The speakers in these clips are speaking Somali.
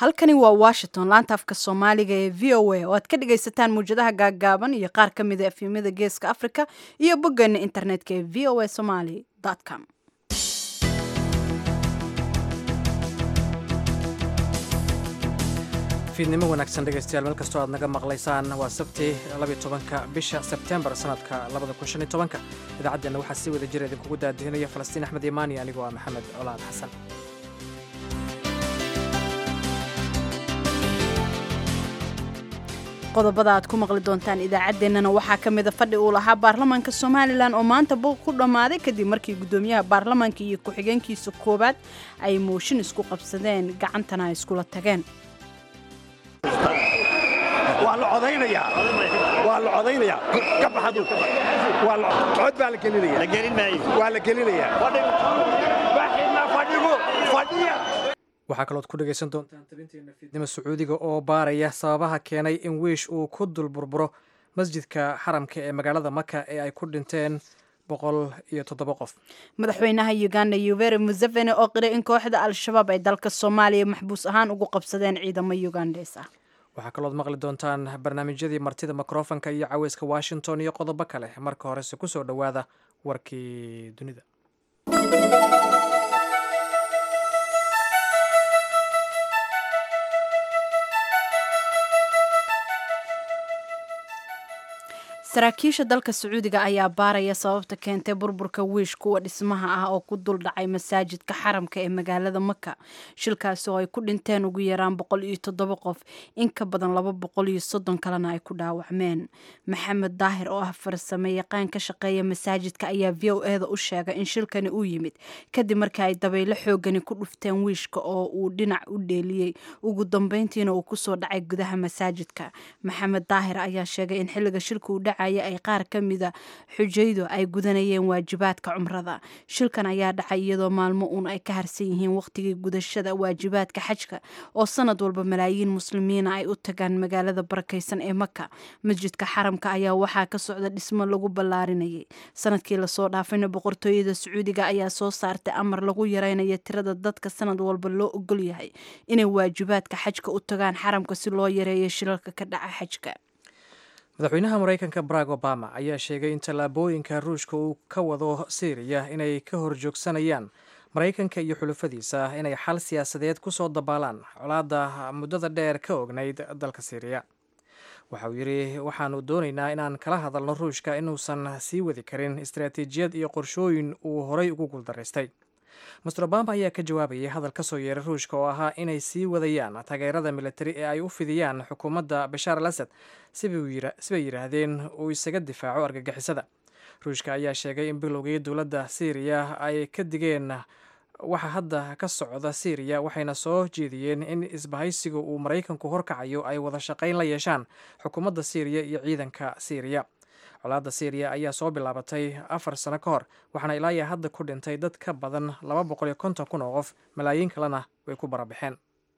halkani waa washington laanta afka soomaaliga ee v o a oo aad ka dhagaysataan muwjadaha gaaggaaban iyo qaar ka mida efyimyada geeska africa iyo boggeena internetka ee v o a somaly com fiidnimo wanaagsan dhegaystayaal meel kastoo aad naga maqlaysaan waa sabti labiyo tobanka bisha sebtembar sanadka labada kun shan iyo tobanka idaacaddeenna waxaa si wada jira idinkugu daadihinaya falastiin axmed imaani anigoo ah maxamed colaad xasan qodobada aad ku maqli doontaan idaacaddeenana waxaa ka mida fadhi uu lahaa baarlamaanka somalilan oo maanta buuq ku dhammaaday kadib markii guddoomiyaha baarlamaanka iyo ku-xigeenkiisa koowaad ay mooshin isku qabsadeen gacantana ay iskula tageen waa la codaynayaa waa la codaynayaa ka baxadu waa la cod baa la gelinaya la gelin maayo waa la gelinayaa baxina fadhigu fadhiya waxaa kalood ku dhegaysan doontaan tabinteena fiidnimo sacuudiga oo baaraya sababaha keenay in wiish uu ku dul burburo masjidka xaramka ee magaalada maka ee ay ku dhinteen boqol iyo toddoba qof madaxweynaha uganda yuveri museveni oo qiray in kooxda al-shabaab ay dalka soomaaliya maxbuus ahaan ugu qabsadeen ciidamo ugandes ah waxaa kalood maqli doontaan barnaamijyadii martida mikrofonka iyo caweyska washington iyo qodobo kale marka horese ku soo dhowaada warkii dunida saraakiisha dalka sacuudiga ayaa baaraya sababta keentay burburka wiish kuwa dhismaha ah oo ku dul dhacay masaajidka xaramka ee magaalada maka shilkaasi oo ay ku dhinteen ugu yaraan boqol iyo toddoba qof in ka badan laba boqol iyo soddon kalena ay ku dhaawacmeen maxamed daahir oo ah farsame yaqaan ka shaqeeya masaajidka ayaa v o eda u sheegay in shilkani uu yimid kadib markii ay dabaylo xoogani ku dhufteen wiishka oo uu dhinac u dheeliyey ugu dambeyntiina uu kusoo dhacay gudaha masaajidka maxamed daahir ayaa sheegay in xilliga shilka uu dhaca ay qaar ka mida xujaydu ay gudanayeen waajibaadka cumrada shilkan ayaa dhacay iyadoo maalmo uun ay ka harsan yihiin waqtigii gudashada waajibaadka xajka oo sanad walba malaayiin muslimiina ay u tagaan magaalada barakaysan ee maka masjidka xaramka ayaa waxaa ka socda dhismo lagu ballaarinayay sanadkii lasoo dhaafayna boqortooyada sacuudiga ayaa soo saartay amar lagu yareynaya tirada dadka sanad walba loo ogol yahay inay waajibaadka xajka u tagaan xaramka si loo yareeyo shilalka ka dhaca xajka madaxweynaha maraykanka barack obama ayaa sheegay in tallaabooyinka ruushka uu ka wado syriya inay ka horjoogsanayaan maraykanka iyo xulufadiisa inay xal siyaasadeed ku soo dabaalaan colaadda muddada dheer ka ognayd dalka syriya waxa uu yidhi waxaanu doonaynaa inaan kala hadalno ruushka inuusan sii wadi karin istaraatiijiyad iyo qorshooyin uu horay ugu guuldaraystay master obama ayaa ka jawaabayay hadal ka soo yeeray ruushka oo ahaa inay sii wadayaan taageerada militari ee ay u fidiyaan xukuumadda bashaar al asad sibay yidhaahdeen uu isaga difaaco argagixisada ruushka ayaa sheegay in bilowgii dowladda syriya ay ka digeen waxa hadda ka socda syriya waxayna soo jeediyeen in isbahaysiga uu maraykanku horkacayo ay wada shaqayn la yeeshaan xukuumadda syriya iyo ciidanka syriya colaadda syriya ayaa soo bilaabatay afar sano ka hor waxaana ilaayaa hadda ku dhintay dad ka badan laba boqol iyo konton kun oo qof malaayiin kalena way ku barabaxeen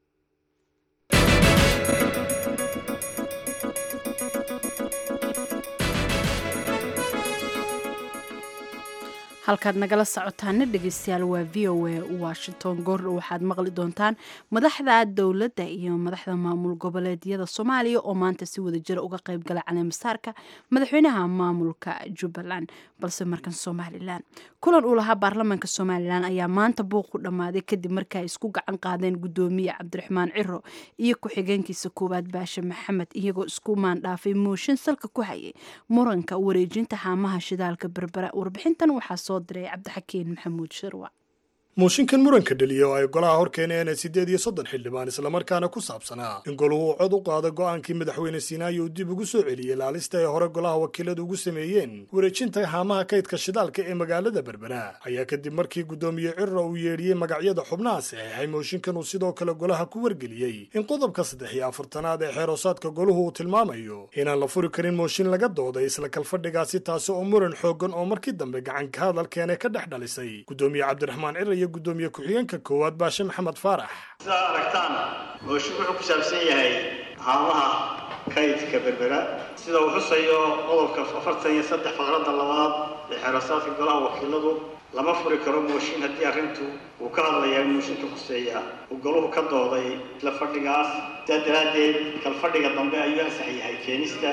halkaad nagala socotaana dhegeystayaal waa v o a washington goordho waxaad maqli doontaan madaxda dowladda iyo madaxda maamul goboleedyada soomaaliya oo maanta si wada jira uga qeybgala caleemasaarka madaxweynaha maamulka jubbaland balse markan somalilan kulan uu lahaa baarlamaanka somalilan ayaa maanta buuq ku dhammaaday kadib markii ay isku gacan qaadeen gudoomiye cabdiraxmaan ciro iyo ku-xigeenkiisa koowaad baashe maxamed iyagoo isku maandhaafay mooshin salka ku hayay muranka wareejinta haamaha shidaalka berbera warbixintan waxaa soo diray cabdixakiin maxamuud shirwac mooshinkan muranka dheliya oo ay golaha hor keeneen siddeed iyo soddon xildhibaan islamarkaana ku saabsanaa in goluhu cod u qaado go'aankii madaxweyne siinaayo uu dib ugu soo celiyey laalista ay hore golaha wakiiladu ugu sameeyeen wareejinta haamaha kaydka shidaalka ee magaalada berbera ayaa kadib markii guddoomiye cirra uu yeedhiyey magacyada xubnaha saxeexay mooshinkan uu sidoo kale golaha ku wargeliyey in qodobka saddex iyo afartanaad ee xeeroosaadka goluhu uu tilmaamayo inaan la furi karin mooshin laga dooday isla kalfadhigaasi taasi oo muran xooggan oo markii dambe gacanka hadalkeene ka dhex dhalisay guddoomiye cabdiraxmaan cirra gudoomiye ku-xigeenka koowaad baashe maxamed faarax sidaad aragtaan mooshin wuxuu ku saabsan yahay haamaha kaydka berbera sida uu xusayo qodobka afartan iyo saddex faqradda labaad ee xeerasaadka golaha wakiiladu lama furi karo mooshin haddii arrintu uu ka hadlayaa mooshinka khuseeya uu golahu ka dooday isla fadhigaas sidaa daraaddeed kalfadhiga dambe ayuu ansax yahay keenista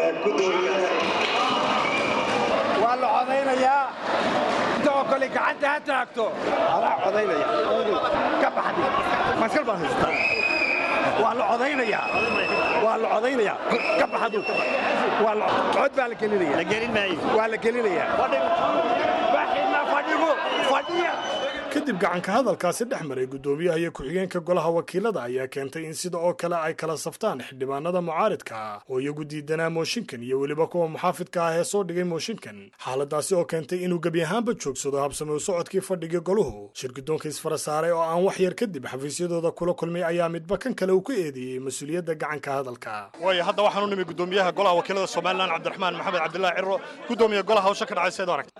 waa la codaynayaa intoo kale gacanta ha taagto adaa codaynaya ka baxdi maskal baan haystaa waa la codaynayaa waa la codaynayaa ka baxdu waa la cod baa la gelinaya la gelin maayo waa la gelinayaa baxina fadhigu fadhiya kadib gacanka hadalkaasi dhex maray guddoomiyaha iyo ku-xigeenka golaha wakiilada ayaa keentay in sida oo kale ay kala saftaan xildhibaanada mucaaridka ah oo iyagu diidanaa mooshinkan iyo weliba kuwa muxaafidka ah ee soo dhigay mooshinkan xaaladaasi oo keentay inuu gebi ahaanba joogsado habsame u socodkii fadhigii goluhu shirgudoonka isfara saaray oo aan wax yar kadib xafiisyadooda kula kulmay ayaa midba kan kale uu ku eedeeyey mas-uuliyadda gacanka hadalka waayo hadda waxaan u nimi guddoomiyaha golaha wakiilada somalilan cabdiraxmaan maxamed cabdilaahi ciro guddoomiya golaha hawsha ka dhacay seed aragta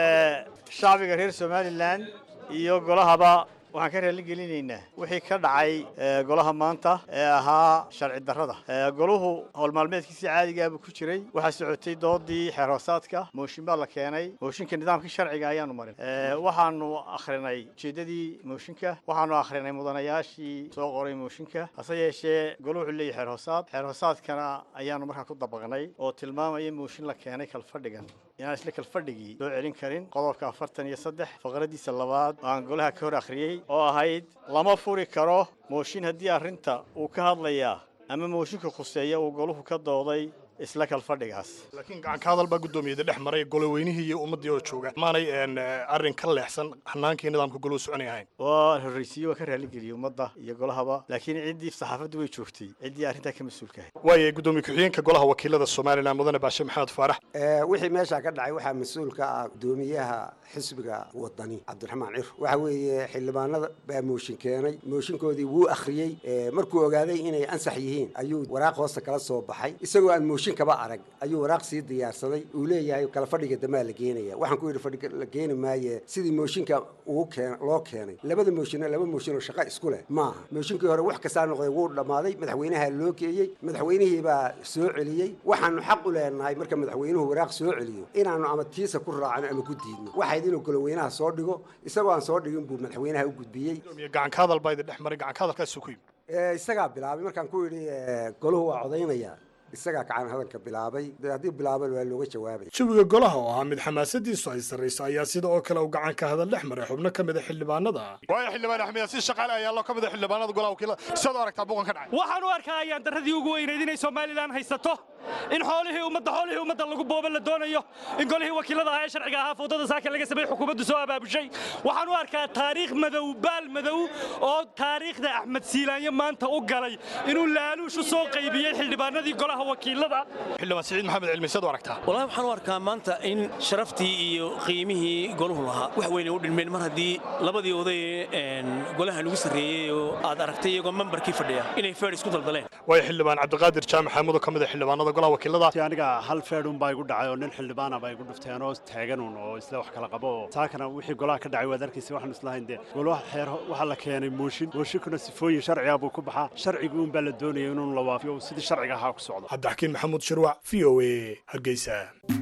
shacbiga reer somalilan iyo golahaba waxaan ka raali gelinaynaa wixii ka dhacay golaha maanta ee ahaa sharci darrada goluhu howlmaalmeedkiisii caadigaa buu ku jiray waxaa socotay doodii xeer hoosaadka mooshin baa la keenay mooshinka nidaamkii sharciga ayaanu marin waxaanu akhrinay ujeeddadii mooshinka waxaanu akhrinay mudanayaashii soo qoray mooshinka hase yeeshee goluhu wuxuu leeyahy xeer hoosaad xeer hoosaadkana ayaanu markaa ku dabaqnay oo tilmaamaya mooshin la keenay kalfadhigan inaan isla kalfadhigii loo celin karin qodobka afartan iyo saddex faqradiisa labaad oo aan golaha ka hor akhriyey oo ahayd lama furi karo mooshin haddii arrinta uu ka hadlayaa ama mooshinka khuseeya uu goluhu ka dooday isla kalfadhigaas laakiin gacanka hadal baa guddoomiyada dhex maray goloweynihii iyo ummaddii oo jooga maanay arrin ka leexsan hanaankii nidaamka goluhu soconay ahayn waa horraysiiye waa ka raaligeliyey ummadda iyo golahaba laakiin ciddii saxaafaddu way joogtay ciddii arrintaa ka mas-uulka ahayd waaye guddoomiye ku-xigeenka golaha wakiilada somalilan mudane baashe maxamed faarax wixii meeshaa ka dhacay waxaa mas-uul ka ah guddoomiyaha xisbiga wadani cabdiraxmaan cir waxa weeye xildhibaanada baa mooshin keenay mooshinkoodii wuu akhriyey markuu ogaaday inay ansax yihiin ayuu waraaq hoosta kala soo baxay isagoo aan mooshin kaba arag ayuu waraaq sii diyaarsaday uu leeyahay kala fadhiga damaa la geenaya waxaan ku yidhi fadhiga la geeni maaye sidii mooshinka uu keen loo keenay labada mooshinna laba mooshin oo shaqo isku leh maaha mooshinkii hore wax kastaa noqday wuu dhammaaday madaxweynaha loo geeyey madaxweynihii baa soo celiyey waxaanu xaq u leenahay marka madaxweynuhu waraaq soo celiyo inaanu ama tiisa ku raacno ama ku diidno waxayd inuu goloweynaha soo dhigo isagoo aan soo dhigin buu madaxweynaha u gudbiyey gacanka hadal baa idin dhex maray gacanka hadalkaasuu ku yimi isagaa bilaabay markaan ku yidhi golahu waa codaynaya isagaa kacan hadalka bilaabay haddii bilaaba waa looga jawaabay jawiga golaha oo ahaa mid xamaasadiisu ay sarrayso ayaa sida oo kale uu gacanka hadal dhex maray xubno ka mid a xildhibaanada waayo xildhibaan axmed yaasiin shaqaale ayaa loo ka mid a xildhibaanada golaha wakiilada sidaad u aragtaa buuqan ka dhacay waxaan u arkaa ayaan darradii ugu weynayd inay somalilan haysato in xoolihii ummadda xoolihii ummadda lagu booba la doonayo in golihii wakiilada ahaa ee sharciga ahaa foodada saaka laga sameeyey xukuumaddu soo abaabushay waxaan u arkaa taariikh madow baal madow oo taariikhda axmed siilaanyo maanta u galay inuu laaluush u soo qaybiyey xildhibaanadii golaha wakiilada xildhibaan siciid maxamed cilmi sidaad u aragtaa wallahi waxaan u arkaa maanta in sharaftii iyo qiimihii golahu lahaa wax weyn ay u dhilmeen mar haddii labadii oday ee golaha lagu sarreeyey oo aad aragtay iyagoo membarkii fadhiya inay feer isku daldaleen waayo xildhibaan cabdiqaadir jaamac xamudo ka mid a xildhibaanada golaha wakiilada aniga hal feedhun baa igu dhacay oo nin xildhibaana baa igu dhufteen oo taaganun oo isla wax kala qabo oo saakana wixii golaha ka dhacay waad arkaysa waxaan islahayn dee golaha xeer waxaa la keenay mooshin mooshinkuna sifooyin sharciga buu ku baxaa sharcigi un baa la doonaya inuu la waafiyo sidii sharciga ahaa ku socdo cabdixakiin maxamuud shirwac v o a hargeysa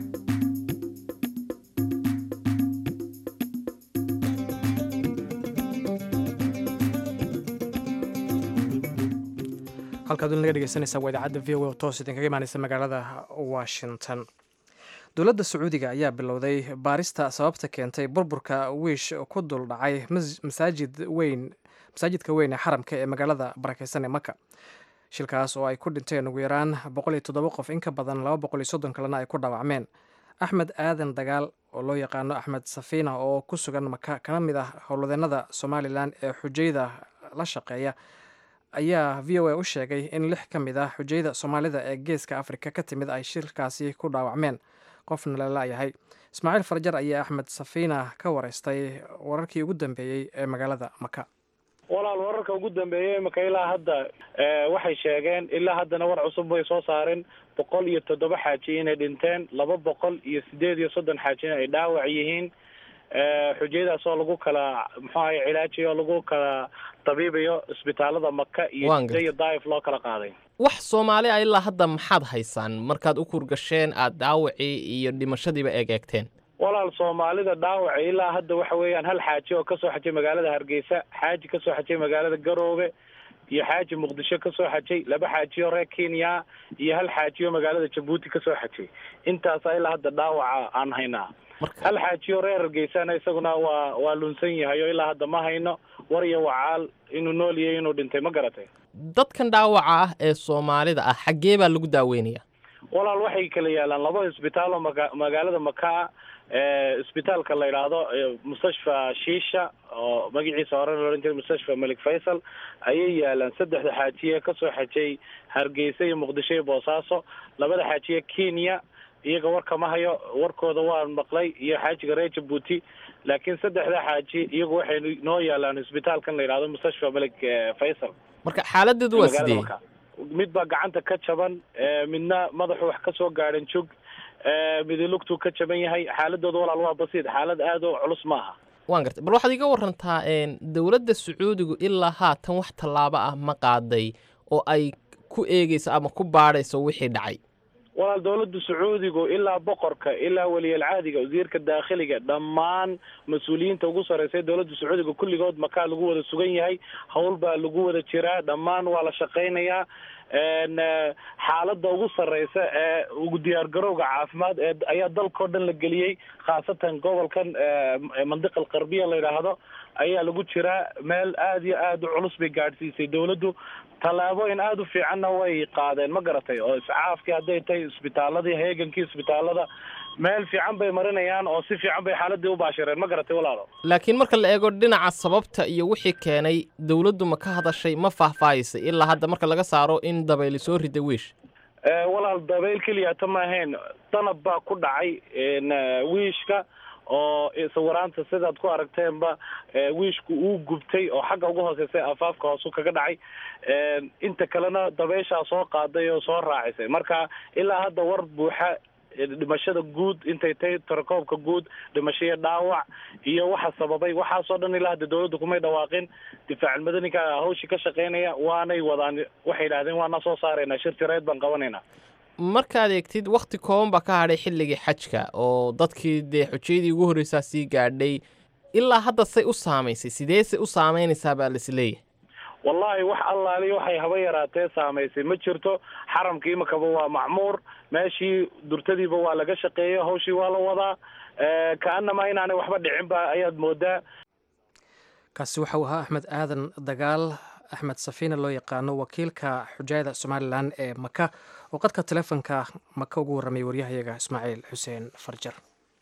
halkaad naga dhegeysanaysaa waa idaacadda v o a oo toos idinkaga imaaneysa magaalada washington dowladda sacuudiga ayaa bilowday baarista sababta keentay burburka wiish ku dul dhacay masaajid weyn masaajidka weyn ee xaramka ee magaalada barakeysan ee maka shilkaas oo ay ku dhinteen ugu yaraan boqol iyo toddoba qof in ka badan laba boqol iyo soddon kalena ay ku dhaawacmeen axmed aadan dagaal oo loo yaqaano axmed safiina oo ku sugan maka kana mid ah howlwadeennada somalilan ee xujayda la shaqeeya ayaa v o a u sheegay in lix ka mid ah xujayda soomaalida ee geeska afrika ka timid ay shilkaasi ku dhaawacmeen qofna lalayahay ismaaciil farjar ayaa axmed safiina ka wareystay wararkii ugu dambeeyey ee magaalada maka walaal wararka ugu dambeeyey imika ilaa hadda waxay sheegeen ilaa haddana war cusub bay soo saareen boqol iyo toddoba xaaji inay dhinteen laba boqol iyo sideed iyo soddon xaajina ay dhaawac yihiin xujayadaas oo lagu kala muxuu ahay cilaajiyo oo lagu kala tabiibayo isbitaalada maka iyo jida iyo daif loo kala qaaday wax soomaali a ilaa hadda maxaad haysaan markaad u kurgasheen aad dhaawacii iyo dhimashadiiba eegeegteen walaal soomaalida dhaawaca ilaa hadda waxa weeyaan hal xaaji oo kasoo xajay magaalada hargeysa xaaji kasoo xajay magaalada garoobe iyo xaaji muqdisho kasoo xajay laba xaajiyo reer kenya iyo hal xaajiyo magaalada jabuuti kasoo xajay intaasa ilaa hadda dhaawaca aan haynaa hal xaajiyo reer hargeysana isaguna waa waa lunsan yahay oo ilaa hadda ma hayno war iyo wacaal inuu nool yahay inuu dhintay ma garatay dadkan dhaawaca ah ee soomaalida ah xaggee baa lagu daaweynaya walaal waxay kala yaalaan laba isbitaal oo maga- magaalada makaa isbitaalka la yidhaahdo mustashfa shiisha oo magaciisa hore la odhan jiray mustashfa malik faysal ayay yaalaan saddexda xaajiye kasoo xajay hargeysa iyo muqdisho iyo boosaaso labada xaajiye kenya iyaga warka ma hayo warkooda waan maqlay iyo xaajiga reer jabuuti laakiin saddexda xaaji iyagu waxay noo yaalaan isbitaalkan la yidhahdo mustashfa malik faysal marka xaaladeedu waa magaalada sidee Makaa. mid baa gacanta ka jaban eh, midna madaxu wax ka soo gaadhan jog eh, midi lugtuu ka jaban yahay xaaladooda walaal waa basiid xaalad aad u culus maaha waan gartay bal waxaad iga warantaa een, dowladda sacuudigu ilaa haatan wax tallaabo ah ma qaaday oo ay ku eegeyso ama ku baadhayso wixii dhacay walaal dowladda sacuudigu ilaa boqorka ilaa weliyalcaadiga wasiirka daakhiliga dhammaan mas-uuliyiinta ugu sarreysay dowladda sacuudiga kulligood makaa lagu wada sugan yahay howl baa lagu wada jiraa dhammaan waa la shaqaynayaa n xaaladda ugu sarreysa ee ugu diyaargarowga caafimaad ee ayaa dalkao dhan la geliyey khaasatan gobolkan eh, mandiqa alqarbiya la yidhaahdo ayaa lagu jiraa meel aad iyo aad u culus bay gaadhsiisay dowladdu tallaabooyin aada u fiicanna way qaadeen ma garatay oo iscaafkii hadday tahay isbitaaladii heegankii isbitaalada meel fiican bay marinayaan oo si fiican bay xaaladii u baashireen ma garatay walaalo laakiin marka la eego dhinaca sababta iyo wixii keenay dowladdu ma ka hadashay ma faahfaahisay ilaa hadda marka laga saaro in dabayli soo rida wiish Eh, walaal dabayl keliyata ma ahayn danab baa ku dhacay n wiishka oo sawiraanta sidaad ku aragteenba eh, wiishku uu gubtay oo xagga ugu hooseysay afaafka hoosu kaga dhacay inta kalena dabeyshaa soo qaaday oo soo raacisay marka ilaa hadda war buuxa eh, dhimashada guud intay tahay tarakoobka guud dhimasho iyo dhaawac iyo waxa sababay waxaasoo dhan ilaa hadda dowladda kumay dhawaaqin difaacal madaninka hawshii ka shaqeynaya waanay wadaan waxay yidhahdeen waana soo saaraynaa shir tireed baan qabanaynaa markaad eegtid wakhti kooban baa ka hadhay xilligii xajka oo dadkii dee xujayadii ugu horreysaa sii gaadhay ilaa hadda say u saamaysay sideese u saamaynaysaa baa laisleeyahay wallaahi wax allaali waxay haba yaraatee saamaysay ma jirto xaramka imakaba waa macmuur meeshii durtadiiba waa laga shaqeeya hawshii waa la wadaa Eh, kaanama inaanay waxba dhicin ba ayaad moodaa kaasi waxa uu ahaa axmed aadan dagaal axmed safiina loo yaqaano wakiilka xujaayada somalilan ee maka oo qadka telefonka maka ugu warramay waryahayaga ismaaciil xuseen farjar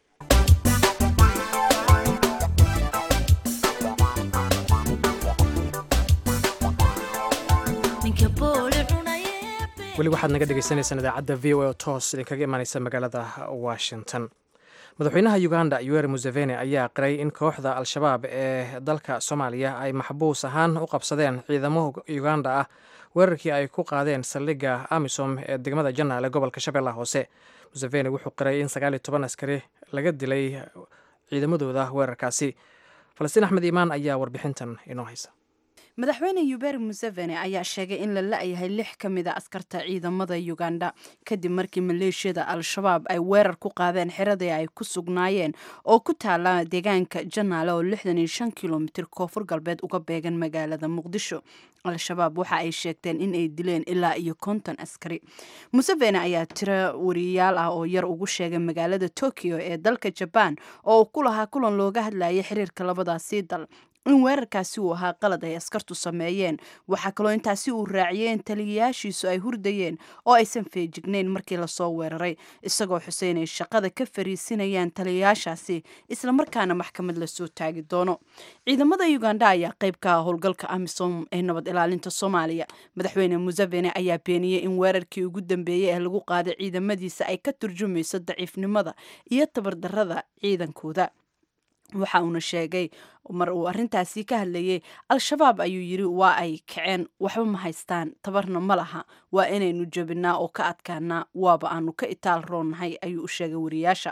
weli waxaad naga dhegeysaneysaan idaacadda v o a oo toos idinkaga imaaneysa magaalada washington madaxweynaha uganda yoweri museveni ayaa qiray in kooxda al-shabaab ee dalka soomaaliya ay maxbuus ahaan u qabsadeen ciidamo uganda ah weerarkii ay ku qaadeen saldhigga amisom ee degmada janaale gobolka shabeellaha hoose museveni wuxuu qiray in sagaal iyo toban askari laga dilay ciidamadooda weerarkaasi falastiin axmed iimaan ayaa warbixintan inoo haysa madaxweyne yuberi museveni ayaa sheegay in la la-yahay lix ka mid a askarta ciidamada uganda kadib markii maleeshiyada al-shabaab ay weerar ku qaadeen xiradii ay ku sugnaayeen oo ku taala deegaanka janaale oo lixdan iyo shan kilomitir koonfur galbeed uga beegan magaalada muqdisho al-shabaab waxa ay sheegteen in ay dileen ilaa iyo konton askari museveni ayaa tiro wariyayaal ah oo yar ugu sheegay magaalada tokyo ee dalka jabaan oo uu ku lahaa kulan looga hadlayay xiriirka labadaasii dal in weerarkaasi uu ahaa qalad ay askartu sameeyeen waxaa kaloo intaasi uu raaciyey in taliyayaashiisu ay hurdayeen oo aysan feejignayn markii lasoo weeraray isagoo xuseyn ay shaqada ka fariisinayaan taliyayaashaasi islamarkaana maxkamad lasoo taagi doono ciidamada uganda ayaa qayb ka ah howlgalka amisom ee nabad ilaalinta soomaaliya madaxweyne museveni ayaa beeniyey in weerarkii ugu dambeeyey ee lagu qaaday ciidamadiisa ay ka turjumayso daciifnimada iyo tabardarada ciidankooda waxa uuna sheegay mar uu arrintaasi ka hadlayay al-shabaab ayuu yidhi waa ay kaceen waxba ma haystaan tabarna ma laha waa inaynu jabinaa oo ka adkaanaa waaba aanu ka itaal roonnahay ayuu u sheegay wariyaasha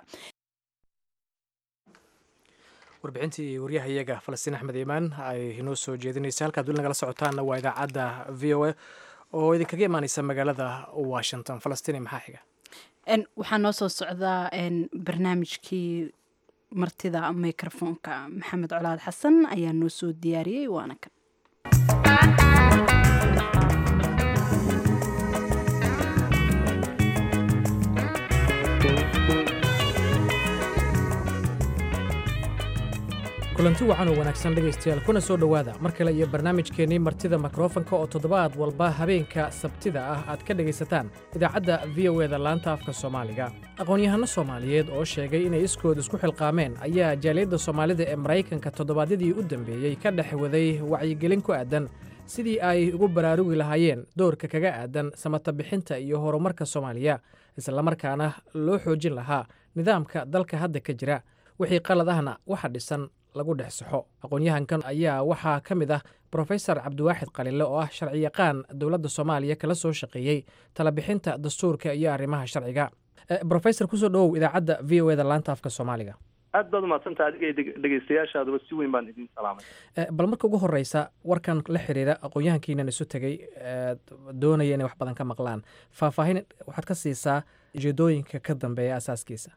warbixintii waryahayaga falastiin axmed iimaan ay inoo soo jeedinaysa halkaad weli nagala socotaanna waa idaacadda v o a oo idinkaga imaaneysa magaalada washington falastiin maxaa xiga waxaa noo soo socdaa barnaamijkii martida mikrofoonka maxamed colaad xasan ayaa noo soo diyaariyey waana kan kulanti wacan oo wanaagsan dhegaystayaal kuna soo dhowaada mar kale iyo barnaamijkeennii martida mikrofonka oo toddobaad walba habeenka sabtida ah aad ka dhegaysataan idaacadda v o eda laanta afka soomaaliga aqoon-yahanno soomaaliyeed oo sheegay inay iskood isku xilqaameen ayaa jaaliyadda soomaalida ee maraykanka toddobaadyadii u dambeeyey ka dhex waday wacyigelin ku aadan sidii ay ugu baraarugi lahaayeen doorka kaga aadan samata bixinta iyo horumarka soomaaliya islamarkaana loo xoojin lahaa nidaamka dalka hadda ka jira wixii qalad ahna waxa dhisan lagu dhex saxo aqoon-yahankan ayaa waxaa ka mid ah brofesor cabdiwaaxid qalile oo ah sharci yaqaan dowladda soomaaliya kala soo shaqeeyey talabixinta dastuurka iyo arrimaha sharciga brofesor kusoo dhowow idaacadda v o eda laanta afka soomaaliga aad baad umadsanta adiga dhegeystayaashaaduba si weyn baan idin salaamay bal marka ugu horeysa warkan la xiriira aqoon-yahankiinan isu tegey doonaya inay wax badan ka maqlaan faahfaahin waxaad ka siisaa ujeedooyinka ka dambeeya asaaskiisa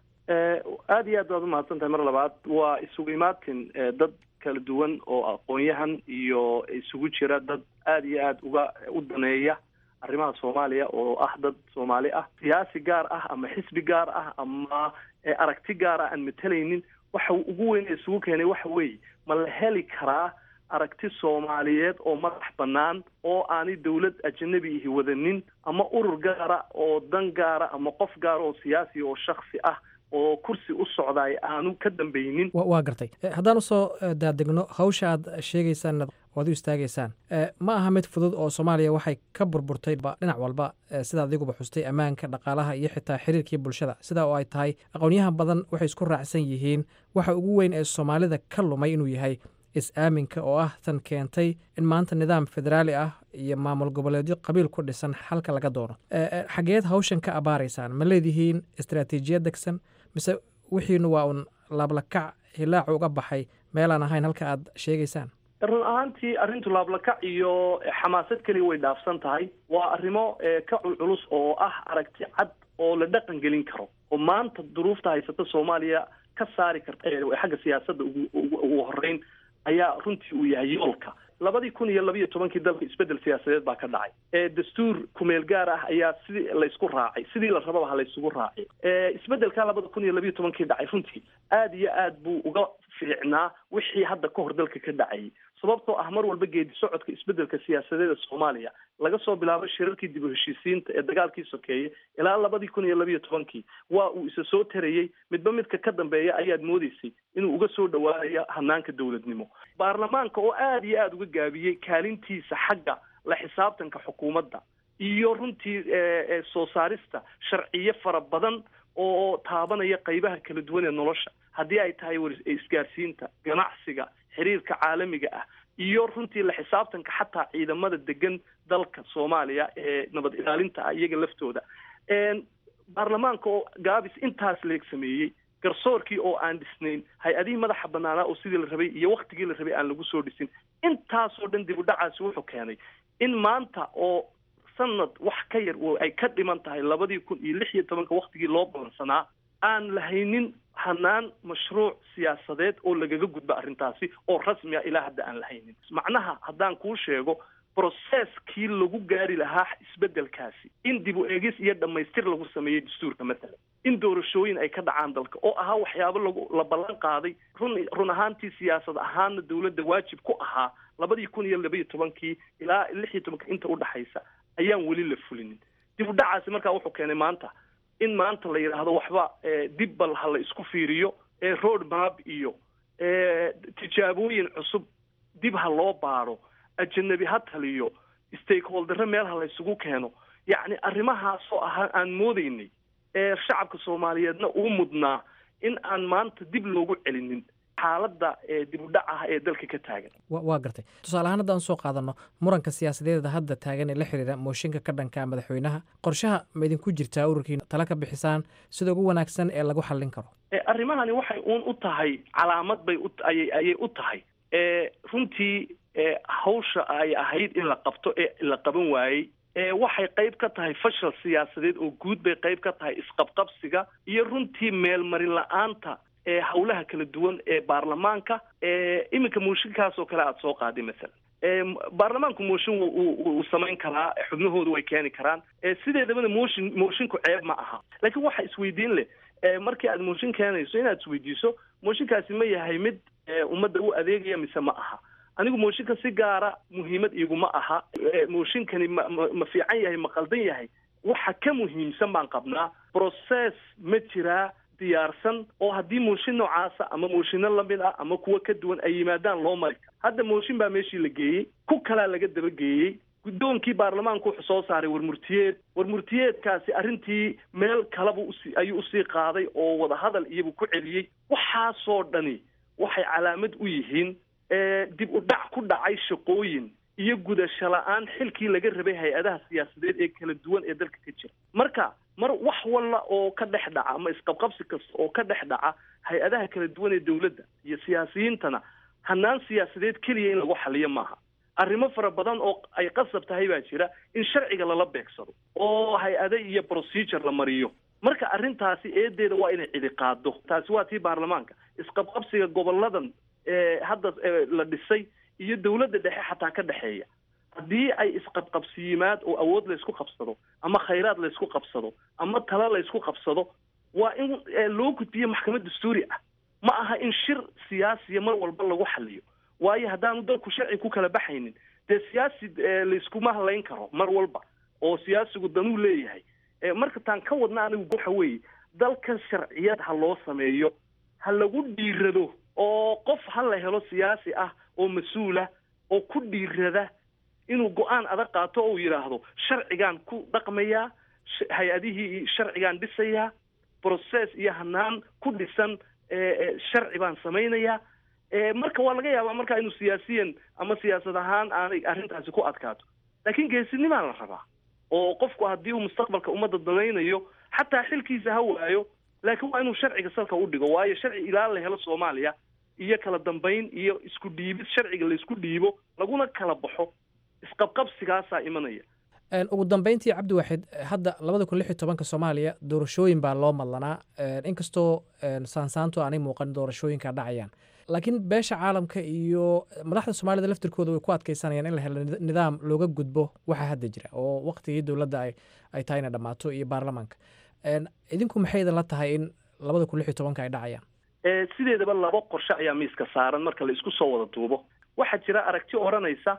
aad iyo aad baad umahadsan tahay mar labaad waa isugu imaatin dad kala duwan oo aqoon-yahan iyo isugu jira dad aad iyo aad uga u daneeya arrimaha soomaaliya oo ah dad soomaali ah siyaasi gaar ah ama xisbi gaar ah ama aragti gaar ah aan matalaynin waxa ugu weyn ee isugu keenay waxa weeye ma la heli karaa aragti soomaaliyeed oo madax bannaan oo aanay dawlad ajanabi ihi wadanin ama urur gaara oo dan gaara ama qof gaara oo siyaasi oo shaksi ah oo kursi u socdaay aanu ka dambaynin waa gartay haddaan usoo daadegno hawsha aad sheegaysaan oad u istaagaysaan ma aha mid fudud oo soomaaliya waxay ka burburtay dhinac walba sida adiguba xustay ammaanka dhaqaalaha iyo xitaa xiriirkii bulshada sidaa oo ay tahay aqoonyahan badan waxay isku raacsan yihiin waxa ugu weyn ee soomaalida ka lumay inuu yahay is-aaminka oo ah tan keentay in maanta nidaam federaali ah iyo maamul goboleedyo qabiil ku dhisan xalka laga doono xageed hawshan ka abaaraysaan ma leedihiin istaraatiijiyad degsan mise wixiinu waa un laablakac hilaacu uga baxay meelaan ahayn halka aad sheegaysaan run ahaantii arrintu laablakac iyo xamaasad keliya way dhaafsan tahay waa arrimo ka culculus oo ah aragti cad oo la dhaqan gelin karo oo maanta duruufta haysata soomaaliya ka saari karta xagga siyaasadda ugu ugu horeyn ayaa runtii uu yahay yoolka labadii kun iyo labiiyo tobankii dalka isbeddel siyaasadeed baa ka dhacay ee dastuur kumeel gaar ah ayaa sidii laysku raacay sidii la rababa ha laysugu raacay isbeddelkaa labada kun iyo labiiyo tobankii dhacay runtii aad iyo aad buu uga fiicnaa wixii hadda ka hor dalka ka dhacayay sababtoo ah mar walba geedi socodka isbeddelka siyaasadeeda soomaaliya laga soo bilaabo shirarkii dib u heshiisiinta ee dagaalkii sokeeye ilaa labadii kun iyo labiiyo tobankii waa uu isa soo tarayey midba midka ka dambeeya ayaad moodeysay inuu uga soo dhawaanayo hanaanka dowladnimo baarlamaanka oo aada iyo aada uga gaabiyey kaalintiisa xagga la xisaabtanka xukuumadda iyo runtii soo saarista sharciyo fara badan oo taabanaya qaybaha kala duwan ee nolosha haddii ay tahay isgaarsiinta ganacsiga xiriirka caalamiga ah iyo runtii la xisaabtanka xataa ciidamada degan dalka soomaaliya ee nabad ilaalinta ah iyaga laftooda baarlamaanka oo gaabis intaas leeg sameeyey garsoorkii oo aan dhisnayn hay-adihii madaxa banaanaa oo sidii la rabay iyo waktigii la rabay aan lagu soo dhisin intaasoo dhan dib u dhacaasi wuxuu keenay in maanta oo sanad wax ka yar ay ka dhiman tahay labadii kun iyo lix iyo tobanka waktigii loo balansanaa aan lahaynin hanaan mashruuc siyaasadeed oo lagaga gudbo arrintaasi oo rasmi ah ilaa hadda aan lahaynin macnaha haddaan kuu sheego brocesskii lagu gaari lahaa isbeddelkaasi in dib u eegis iyo dhammaystir lagu sameeyey dastuurka matalan in doorashooyin ay ka dhacaan dalka oo ahaa waxyaabo lagu la ballan qaaday run run ahaantii siyaasad ahaana dowladda waajib ku ahaa labadii kun iyo labaiyo tobankii ilaa lix iyo tobanka inta udhaxaysa ayaan weli la fulinin dib u dhacaasi markaa wuxuu keenay maanta in maanta la yidhaahdo waxba dib bal ha la isku fiiriyo road map iyo tijaabooyin cusub dib ha loo baaro ajanabi ha taliyo stakeholdere meel ha la isugu keeno yacni arrimahaasoo ahaa aan moodeynay ee shacabka soomaaliyeedna uu mudnaa in aan maanta dib loogu celinin xaaladda dib u dhac ah ee dalka ka taagan waa gartay tusaale ahaan haddaan soo qaadanno muranka siyaasadeeda hadda taagan ee la xiriira mooshinka ka dhanka madaxweynaha qorshaha ma idinku jirtaa ururkiina tala ka bixisaan sida ugu wanaagsan ee lagu xallin karo arrimahani waxay uun u tahay calaamad bay uayay ayay u tahay runtii hawsha ay ahayd in la qabto ee la qaban waayey waxay qayb ka tahay fashal siyaasadeed oo guud bay qayb ka tahay isqabqabsiga iyo runtii meelmarin la-aanta ee howlaha kala duwan ee baarlamaanka ee iminka mooshinkaas oo kale aada soo qaaday masalan ee baarlamaanku mooshin wuu samayn karaa xubnahoodu way keeni karaan ee sideedabana mooshin moshinku ceeb ma aha laakiin waxa isweydiin leh ee markii aad mooshin keenayso inaad isweydiiso mooshinkaasi ma yahay mid ee ummadda u adeegaya mise ma aha anigu mooshinka si gaara muhiimad iguma aha ee mooshinkani ma ma ma fiican yahay ma qaldan yahay waxa ka muhiimsan baan qabnaa process ma jiraa diyaarsan oo haddii mooshin noocaasa ama mooshino lamid ah ama kuwa ka duwan ay yimaadaan loo mari karo hadda mooshin baa meeshii la geeyey ku kalaa laga dabageeyey guddoonkii baarlamaanku wuxuu soo saaray warmurtiyeed warmurtiyeedkaasi arrintii meel kaleba usi ayuu usii qaaday oo wadahadal iyabu ku celiyey waxaasoo dhani waxay calaamad u yihiin dib u dhac ku dhacay shaqooyin iyo gudasho la-aan xilkii laga rabay hay-adaha siyaasadeed ee kala duwan ee dalka ka jira marka mar wax walla oo ka dhex dhaca ama isqabqabsi kasta oo ka dhex dhaca hay-adaha kala duwan ee dowladda iyo siyaasiyiintana hanaan siyaasadeed keliya in lagu xaliyo maaha arrimo fara badan oo ay qasab tahay baa jira in sharciga lala beegsado oo hay-ade iyo procedure la mariyo marka arrintaasi eedeeda waa inay cidi qaado taasi waa tii baarlamaanka isqabqabsiga goboladan ee hadda la dhisay iyo dowladda dhexe xataa ka dhexeeya haddii ay isqabqabsi yimaad oo awood laysku qabsado ama khayraad laysku qabsado ama tala laysku qabsado waa in loo gudbiyo maxkamad dastuuri ah ma aha in shir siyaasiya mar walba lagu xaliyo waayo haddaanu dalku sharci ku kala baxaynin dee siyaasi layskuma halayn karo mar walba oo siyaasigu danuu leeyahay marka taan ka wadna anigu waxa weeye dalka sharciyad ha loo sameeyo ha lagu dhiirado oo qof ha la helo siyaasi ah oo mas-uulah oo ku dhiirada inuu go-aan adag qaato oo uu yidhaahdo sharcigaan ku dhaqmayaa hay-adihii sharcigaan dhisayaa process iyo hanaan ku dhisan sharci baan samaynayaa marka waa laga yaabaa markaa inuu siyaasiyan ama siyaasad ahaan aanay arrintaasi ku adkaato laakiin geesinimaa la rabaa oo qofku haddii uu mustaqbalka ummadda danaynayo xataa xilkiisa ha waayo laakiin waa inuu sharciga salka u dhigo waayo sharci ilaa la helo soomaaliya iyo kala dambayn iyo isku dhiibid sharciga laysku dhiibo laguna kala baxo isqabqabsigaasaa imanaya ugu dambeyntii cabdiwaxid hadda labada kun lix iyo tobanka soomaaliya doorashooyin baa loo madlanaa inkastoo saansaantu aanay muuqan doorashooyinka dhacayaan laakiin beesha caalamka iyo madaxda soomaalida laftirkooda way ku adkeysanayaan in la helo nidaam looga gudbo waxa hadda jira oo waqtigii dowladda ay tahay inay dhammaato iyo baarlamaanka idinku maxay idin la tahay in labada kun lix iyo tobanka ay dhacayaan sideedaba labo qorshe ayaa miiska saaran marka la isku soo wada duubo waxaa jira aragti odhanaysa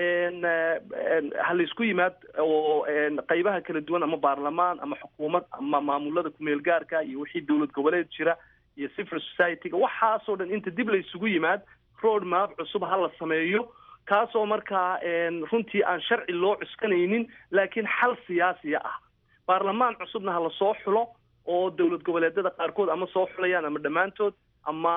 ha laysku yimaad oo qaybaha kala duwan ama baarlamaan ama xukuumad ama maamulada kumeel gaarka iyo wixii dowlad goboleed jira iyo civil society-ga waxaasoo dhan inta dib laysugu yimaad road map cusub ha la sameeyo kaasoo markaa runtii aan sharci loo cuskanaynin laakiin xal siyaasiya ah baarlamaan cusubna ha lasoo xulo oo dowlad goboleedyada qaarkood ama soo xulayaan ama dhammaantood ama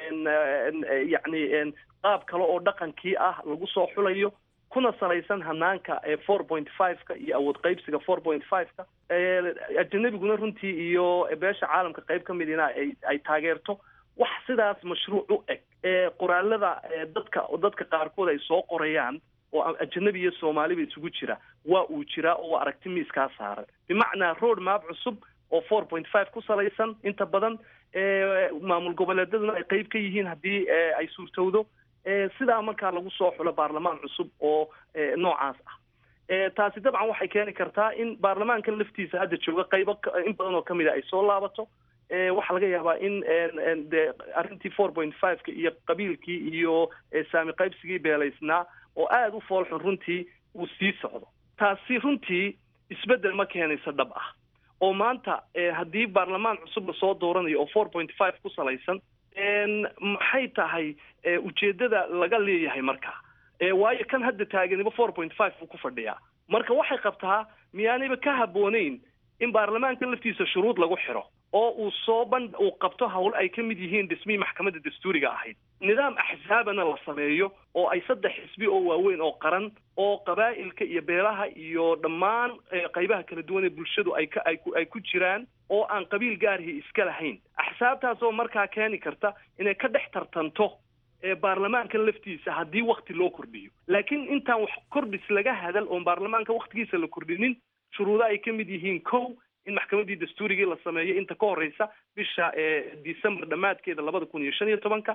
yacni qaab kale oo dhaqankii ah lagu soo xulayo kuna salaysan hanaanka four point five-ka iyo awood qaybsiga four point five-ka ajanabiguna runtii iyo beesha caalamka qayb ka midina ay ay taageerto wax sidaas mashruuc u eg qoraalada dadka dadka qaarkood ay soo qorayaan oo ajanabi iyo soomaaliba isugu jira waa uu jiraa oo waa aragti miiskaa saaran bimacnaa road map cusub oo four point five ku salaysan inta badan maamul goboleedyaduna ay qayb ka yihiin haddii ay suurtowdo sidaa markaa lagu soo xulo baarlamaan cusub oo noocaas ah taasi dabcan waxay keeni kartaa in baarlamaankan laftiisa hadda jooga qaybo in badan oo kamid a ay soo laabato waxaa laga yaabaa in de arrintii four point five-ka iyo qabiilkii iyo saami qaybsigii beelaysnaa oo aada u foolxun runtii uu sii socdo taasi runtii isbeddel ma keenayso dhab ah oo maanta haddii baarlamaan cusub lasoo dooranayo oo four point five ku salaysan maxay tahay ujeeddada laga leeyahay marka waayo kan hadda taaganiba four point five buu ku fadhiyaa marka waxay qabtaa miyaanayba ka habbooneyn in baarlamaanka laftiisa shuruud lagu xiro oo uu soo ban uu qabto hawl ay ka mid yihiin dhismihii maxkamadda dastuuriga ahayd nidaam axsaabana la sameeyo oo ay saddex xisbi oo waaweyn oo qaran oo qabaa'ilka iyo beelaha iyo dhammaan qaybaha kala duwan ee bulshadu ay ka ay ku ay ku jiraan oo aan qabiil gaarihii iska lahayn axsaabtaas oo markaa keeni karta inay ka dhex tartanto baarlamaanka laftiisa haddii wakti loo kordhiyo laakiin intaan wax kordhis laga hadal oon baarlamaanka waktigiisa la kordhinin shuruudo ay ka mid yihiin kow in maxkamaddii dastuurigii la sameeyo inta ka horeysa bisha december dhammaadkeeda labada kun iyo shan iyo tobanka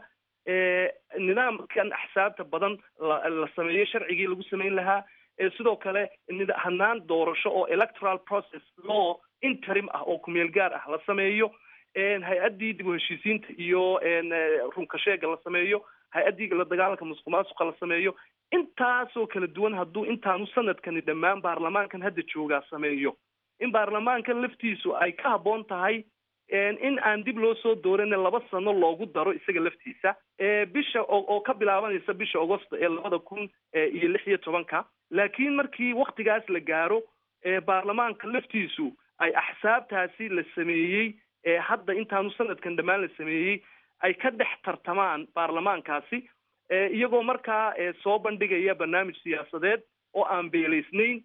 nidaamkan axsaabta badan la sameeyo sharcigii lagu samayn lahaa sidoo kale hanaan doorasho oo electoral process law interim ah oo kumeel gaar ah la sameeyo hay-addii dib u heshiisiinta iyo runkasheega la sameeyo hay-addii la dagaalanka musuq maasuqa la sameeyo intaasoo kala duwan hadduu intaanu sanadkani dhammaan baarlamaankan hadda joogaa sameeyo in baarlamaankan laftiisu ay ka habboon tahay in aan dib loo soo dooran laba sano loogu daro isaga laftiisa bisha oo ka bilaabanaysa bisha augosto ee labada kun iyo lix iyo tobanka laakiin markii waktigaas la gaaro baarlamaanka laftiisu ay axsaabtaasi la sameeyey hadda intaanu sanadkan dhammaan la sameeyey ay ka dhex tartamaan baarlamaankaasi iyagoo markaa soo bandhigaya barnaamij siyaasadeed oo aan beelaysnayn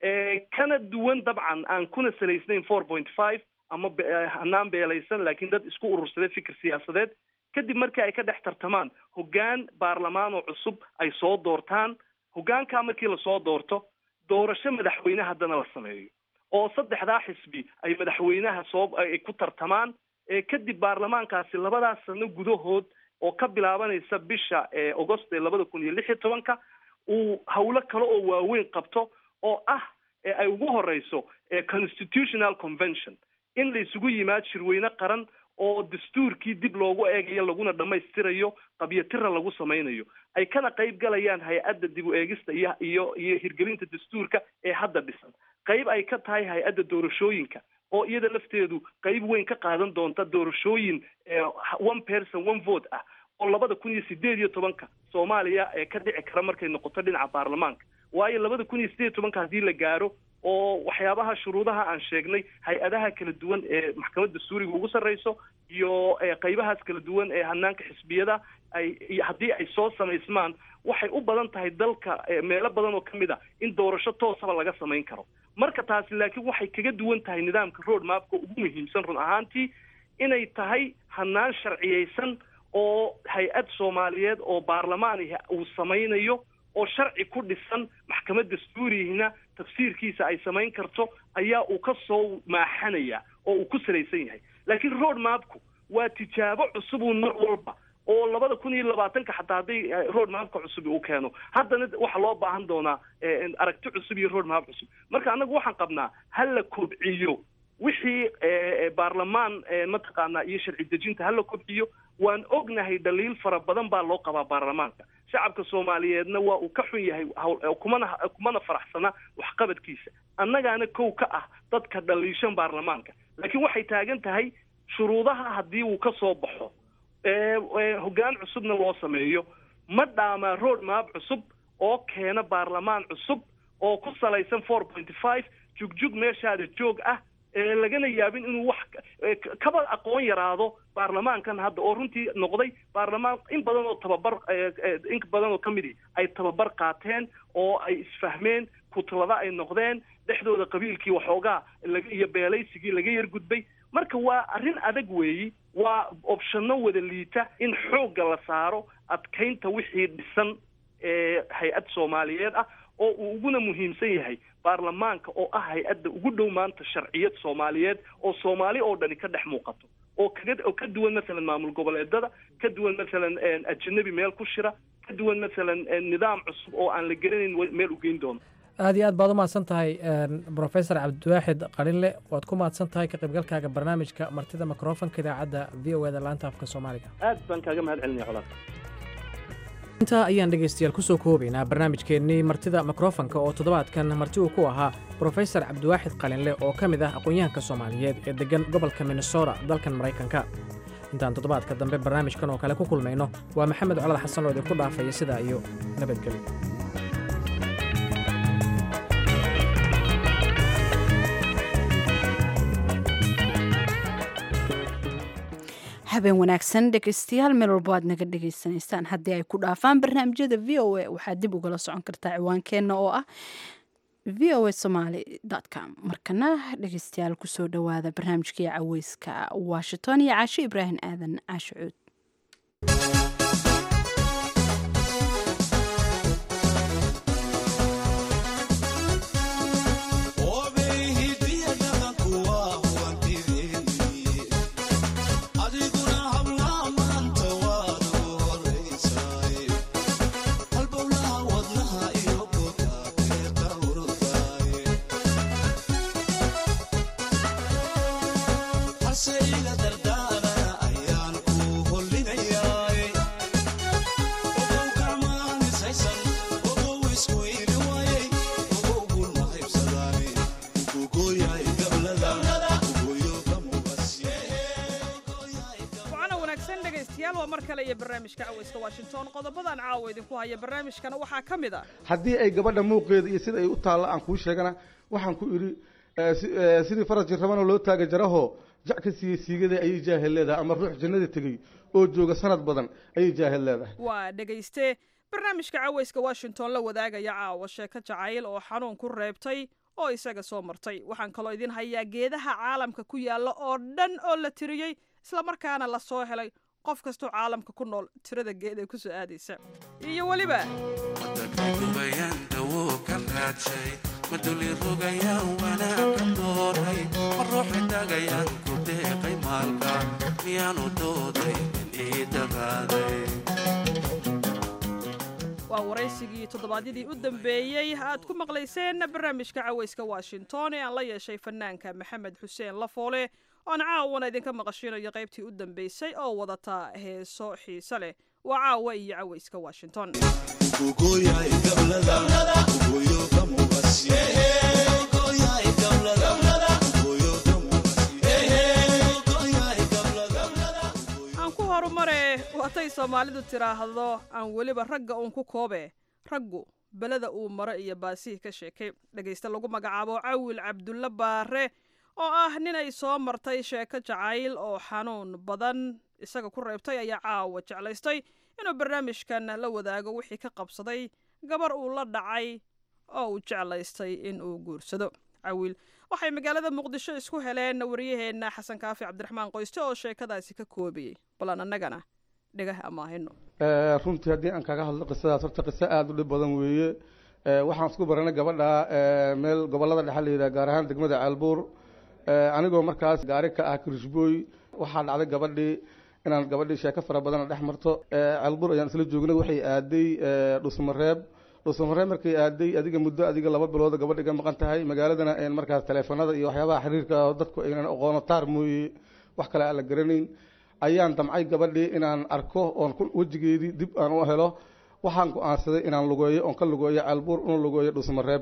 kana duwan dabcan aan kuna salaysnayn four point five ama hanaan beelaysan laakiin dad isku urursaday fikir siyaasadeed kadib markii ay ka dhex tartamaan hoggaan baarlamaan oo cusub ay soo doortaan hoggaankaa markii lasoo doorto doorasho madaxweyne haddana la sameeyo oo saddexdaa xisbi ay madaxweynaha soo ay ku tartamaan kadib baarlamaankaasi labadaas sano gudahood oo ka bilaabanaysa bisha augost ee labada kun iyo lix iyo tobanka uu hawlo kale oo waaweyn qabto oo ah ay ugu horeyso constitutional convention in la isugu yimaad shirweyne qaran oo dastuurkii dib loogu eegayo laguna dhammaystirayo qabyotira lagu samaynayo ay kana qayb galayaan hay-adda dib u eegista iyo iyo iyo hirgelinta dastuurka ee hadda dhisan qayb ay ka tahay hay-adda doorashooyinka oo iyada lafteedu qayb weyn ka qaadan doonta doorashooyin one person one vote ah oo labada kun iyo sideed iyo tobanka soomaaliya ee ka dhici kara markay noqoto dhinaca baarlamaanka waayo labada kun iyo sideed iyo tobanka haddii la gaaro oo waxyaabaha shuruudaha aan sheegnay hay-adaha kala duwan ee maxkamadda suuriga ugu sarreyso iyo qaybahaas kala duwan ee hanaanka xisbiyada ay haddii ay soo samaysmaan waxay u badan tahay dalka meelo badan oo kamid a in doorasho toosaba laga samayn karo marka taasi laakiin waxay kaga duwan tahay nidaamka road mapka ugu muhiimsan run ahaantii inay tahay hanaan sharciyeysan oo hay-ad soomaaliyeed oo baarlamaanihi uu samaynayo oo sharci ku dhisan maxkamad dastuurihina tafsiirkiisa ay samayn karto ayaa uu ka soo maaxanaya oo uu ku salaysan yahay laakiin road mapku waa tijaabo cusubuun mar walba oo labada kun iyo labaatanka xataa hadday road mapka cusub uu keeno haddana waxaa loo baahan doonaa aragti cusub iyo road map cusub marka annagu waxaan qabnaa ha la kobciyo wixii baarlamaan mataqaanaa iyo sharci dejinta ha la kobciyo waan ognahay dhaliil fara badan baa loo qabaa baarlamaanka shacabka soomaaliyeedna waa uu ka xun yahay kumana kumana faraxsana waxqabadkiisa annagaana kow ka ah dadka dhaliishan baarlamaanka laakiin waxay taagan tahay shuruudaha haddii uu ka soo baxo hoggaan cusubna loo sameeyo ma dhaamaa road map cusub oo keena baarlamaan cusub oo ku salaysan four point five jugjug meeshaada joog ah lagana yaabin inuu wax kaba aqoon yaraado baarlamaankan hadda oo runtii noqday baarlamaan in badan oo tababar in badan oo kamidi ay tababar qaateen oo ay isfahmeen kutlada ay noqdeen dhexdooda qabiilkii waxoogaa iyo beelaysigii laga yar gudbay marka waa arrin adag weeyi waa opshano wada liita in xoogga la saaro adkaynta wixii dhisan ee hay-ad soomaaliyeed ah oo uu uguna muhiimsan yahay baarlamaanka oo ah hay-adda ugu dhow maanta sharciyad soomaaliyeed oo soomaali oo dhani ka dhex muuqato oo kaga oo ka duwan masalan maamul goboleedada ka duwan masalan ajanabi meel ku shira ka duwan masalan nidaam cusub oo aan la garanayn meel u geyn doono aad iyo aad baad u mahadsan tahay brofesor cabdiwaaxid qalinle waad ku mahadsan tahay ka qaybgalkaaga barnaamijka martida mikrofonka idaacadda v o eda laanta afka soomaaliga aad baan kaaga mahad celinaya colaad intaa ayaan dhegaystayaal ku soo koobaynaa barnaamijkeennii martida mikrofonka oo toddobaadkan marti uu ku ahaa brofesor cabdiwaaxid qalinle oo ka mid ah aqoon-yahanka soomaaliyeed ee deggan gobolka minnesota dalkan maraykanka intaan toddobaadka dambe barnaamijkan oo kale ku kulmayno waa maxamed colad xasan oo idinku dhaafaya sidaa iyo nabadgelyo habeen wanaagsan dhegaystayaal meel walbo aad naga dhegaysanaysaan haddii ay ku dhaafaan barnaamijyada v o a waxaad dib ugala socon kartaa ciwaankeenna oo ah v o a somaly com markana dhegaystayaal kusoo dhowaada barnaamijkii caweyska washington iyo caasho ibraahim aadan caasho cuud Obe hidiya dhaqanku waa mar kale iyo barnaamijka cawayska washington qodobadan caawa idinku haya barnaamijkana waxaa ka mid a haddii ay gabadha muuqeeda iyo sida ay u taalla aan kuu sheegana waxaan ku idhi eh, si- eh, sidii faras jirrabana loo taaga jaraho jac ka siiyey siigada ayay jaahil leedahay ama ruux jannada tegey oo jooga sanad badan ayay jaahil leedahay waa dhegayste barnaamijka cawayska washington la wadaagaya caawa sheeko jacayl oo xanuun ku reebtay oo isaga soo martay waxaan kaloo idin hayaa geedaha caalamka ku yaalla oo dhan oo la tiriyey islamarkaana la soo helay qof kastoo caalamka ku nool tirada geed ee ku soo aadaysa iyo weliba maduli rogayaan wanaagka dooray ma ruuxi tagayaan ku deeqay maalka miyaanu dooday in ii daraaday waa waraysigii toddobaadyadii u dambeeyey aad ku maqlayseen barnaamijka cawayska washington ee aan la yeeshay fanaanka maxamed xuseen lafoole oon caawana idinka maqashinayo qaybtii u dambeysay oo wadata heeso xiise leh waa caawa iyo cawayska washington aan ku horumare waatay soomaalidu tidhaahdo aan weliba ragga uun ku koobe raggu beleda uu maro iyo baasihii ka sheekay dhegaysta lagu magacaabo cawil cabdulle baare oo ah nin ay soo martay sheeko jacayl oo xanuun badan isaga ku reebtay ayaa caawa jeclaystay inuu barnaamijkan la wadaago wixii ka qabsaday gabar uu la dhacay oo uu jeclaystay in uu guursado cawil waxay magaalada muqdisho isku heleen wariyaheenna xasan kaafi cabdiraxmaan qoyste oo sheekadaasi ka koobiyey balan annagana dhegah amaahino Eh, runtii haddii aan kaga hadlo qisadaas horta qiso aada u dhib badan weeye Eh, waxaan isku baranay gabadha eh, meel gobollada dhexe la yidhaha gaar ahaan degmada ceelbuur Eh, anigoo markaas gaari ka ah kirishbooy waxaa dhacday gabadhii inaan gabadhii sheeko fara badan dhex marto Eh, ceelbuur ayaan isla joognay waxay aaday eh, dhusmareeb dhusmareeb markay aaday adiga muddo adiga laba bilood gabadhi ka maqan tahay magaaladana een markaas taleefanada iyo waxyaabaha xiriirka ah oo dadku aynan aqoono taar mooye wax kale aan la garanayn ayaan damcay gabadhii inaan arko oon ku- wejigeedii dib aan u helo waxaan go-aansaday inaan lugeeyo oon ka lugeeyo ceelbuur una lugeeyo dhusmareeb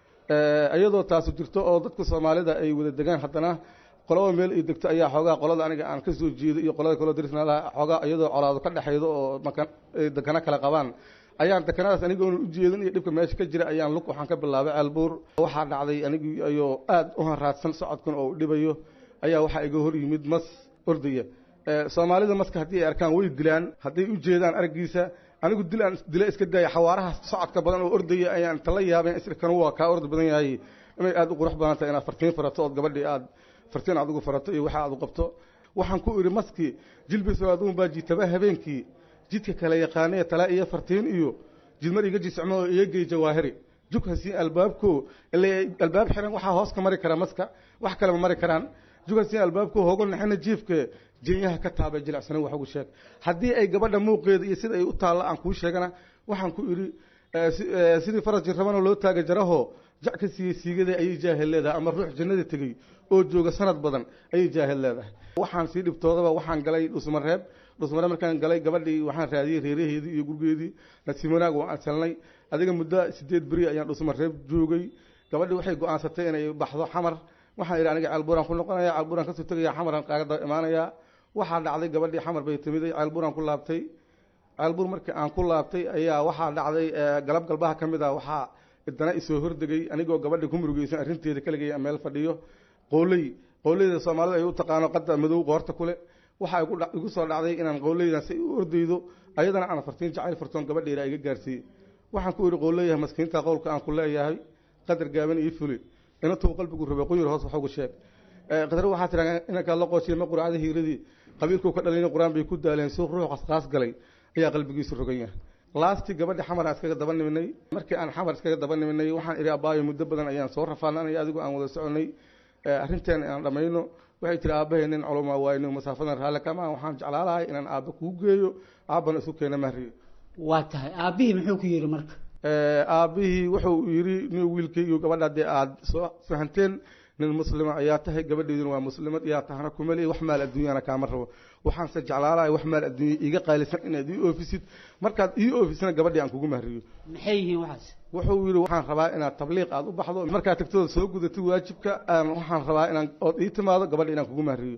Eh, iyadoo taasu jirto oo dadka soomaalida ay wada degaan haddana qolaba meel ay degto ayaa xoogaa qolada aniga aan ka soo jeedo iyo qolada kaloo darisnalaha xoogaa iyadoo colaado ka dhexaydo oo makan ay dekana kala qabaan ayaan dekanadaas anigoona u jeedin iyo dhibka meesha ka jira ayaan lug waxaan ka bilaabay ceelbuur waxaa dhacday anigii ayoo aada u hanraadsan socodkan oo u dhibayo ayaa waxaa iga hor yimid mas ordaya Eh, soomaalida maska haddii ay arkaan way dilaan hadday u jeedaan araggiisa anigu dil aan dila iska daaya xawaaraha socodka badan oo ordaya ayaan tala yaabeen isla kanu waa kaa ordi badan yahay inay aada u qurux badan tahay inaad fartiin farato ood gabadhii aad fartiin aad ugu farato iyo waxa aad u qabto waxaan ku idhi maski jilbiso aduun baa jiitaba habeenkii jidka kale yaqaanee tala iyo fartiin iyo jidmar iga jiscmo oo iga gey jawaahiri jughasi albaabko ile albaab xiran waxaa hoos ka mari kara maska wax kale ma mari karaan jughasi albaabko hogo naxina jiifke jenyaha ka taabay jilicsanin wax ugu sheeg haddii ay gabadha muuqeeda iyo sida ay u taalla aan kuu sheegana waxaan ku idhi eh, si- eh, sidii faras jirrabana loo taaga jaraho jac ka siiyey siigada ayay jaahil leedahay ama ruux jannada tegey oo jooga sanad badan ayay jaahil leedahay waxaan sii dhibtoodaba waxaan galay dhusmareeb dhusmareeb markaan galay gabadhii waxaan raadiyey reeraheedii iyo gurgeedii nasiib wanaag waan ansalnay adiga muddo sideed beri ayaan dhusmareeb joogay gabadhii waxay go-aansatay inay baxdo xamar waxaan idhi aniga ceelbuuraan ku noqonaya ceelbuuraan kasoo tegaya xamaraan kaaga daba imaanayaa waxaa dhacday gabadhii xamar bay timiday ceelbuuraan ku laabtay ceelbuur markii aan ku laabtay ayaa waxaa dhacday eh, galab galbaha ka mid ah waxaa idana isoo hordegay anigoo gabadhii ku murugeysan arrinteeda kaligay aan meel fadhiyo qooley qooleyda soomaalida ay u taqaano qadda madow qoorta kule waxaa igu dha- igu soo dhacday inaan qooleydan si u ordaydo ayadana aan fartiin jacayl fartoon gabadheeda iga gaarsiiyey waxaan ku idhi qooleeyahay maskiinta qowlka aan ku leeyahay qadar gaaban ii fuli inantuu qalbigu rabay quyur hoos wax ugu sheeg Eh, qadar waxaa tiraa inankaa la qooshiya ma quracda hiiradii qabiilkuu ka dhalayna qur-aan bay ku daaleen suuq ruux qasqaas galay ayaa qalbigiisu rogan yahay laastii gabadhi xamar aan iskaga daba niminay markii aan xamar iskaga daba niminay waxaan idhi abaayo muddo badan ayaan soo rafaananay adigu aan wada soconay Eh, arrinteen aan dhammayno waxay tiri aabbahay nin culumaa waayno masaafadan raalle kama waxaan jeclaalahay inaan aabba kuu geeyo aabbana isu keena mahriyo waa tahay aabbihii muxuu ku yidhi marka Eh, aabbihii wuxuu yidhi nin wiilkii iyo gabadha dee aad soo fahanteen nin muslima ayaa tahay gabadheeduna waa muslimad yaa tahana kumeli wax maal adduunyana kaama rabo waxaanse jeclaalahay wax maal adduunya iiga qaalisan inaad ii oofisid markaad ii oofisana gabadhii aan kugu mahriyo maxay yihiin waxaas wuxuu yidhi waxaan rabaa inaad tabliiq aad u baxdo markaad tagtooda soo gudatid waajibka aan waxaan rabaa inaan ood ii timaado gabadha inaan kugu mahriyo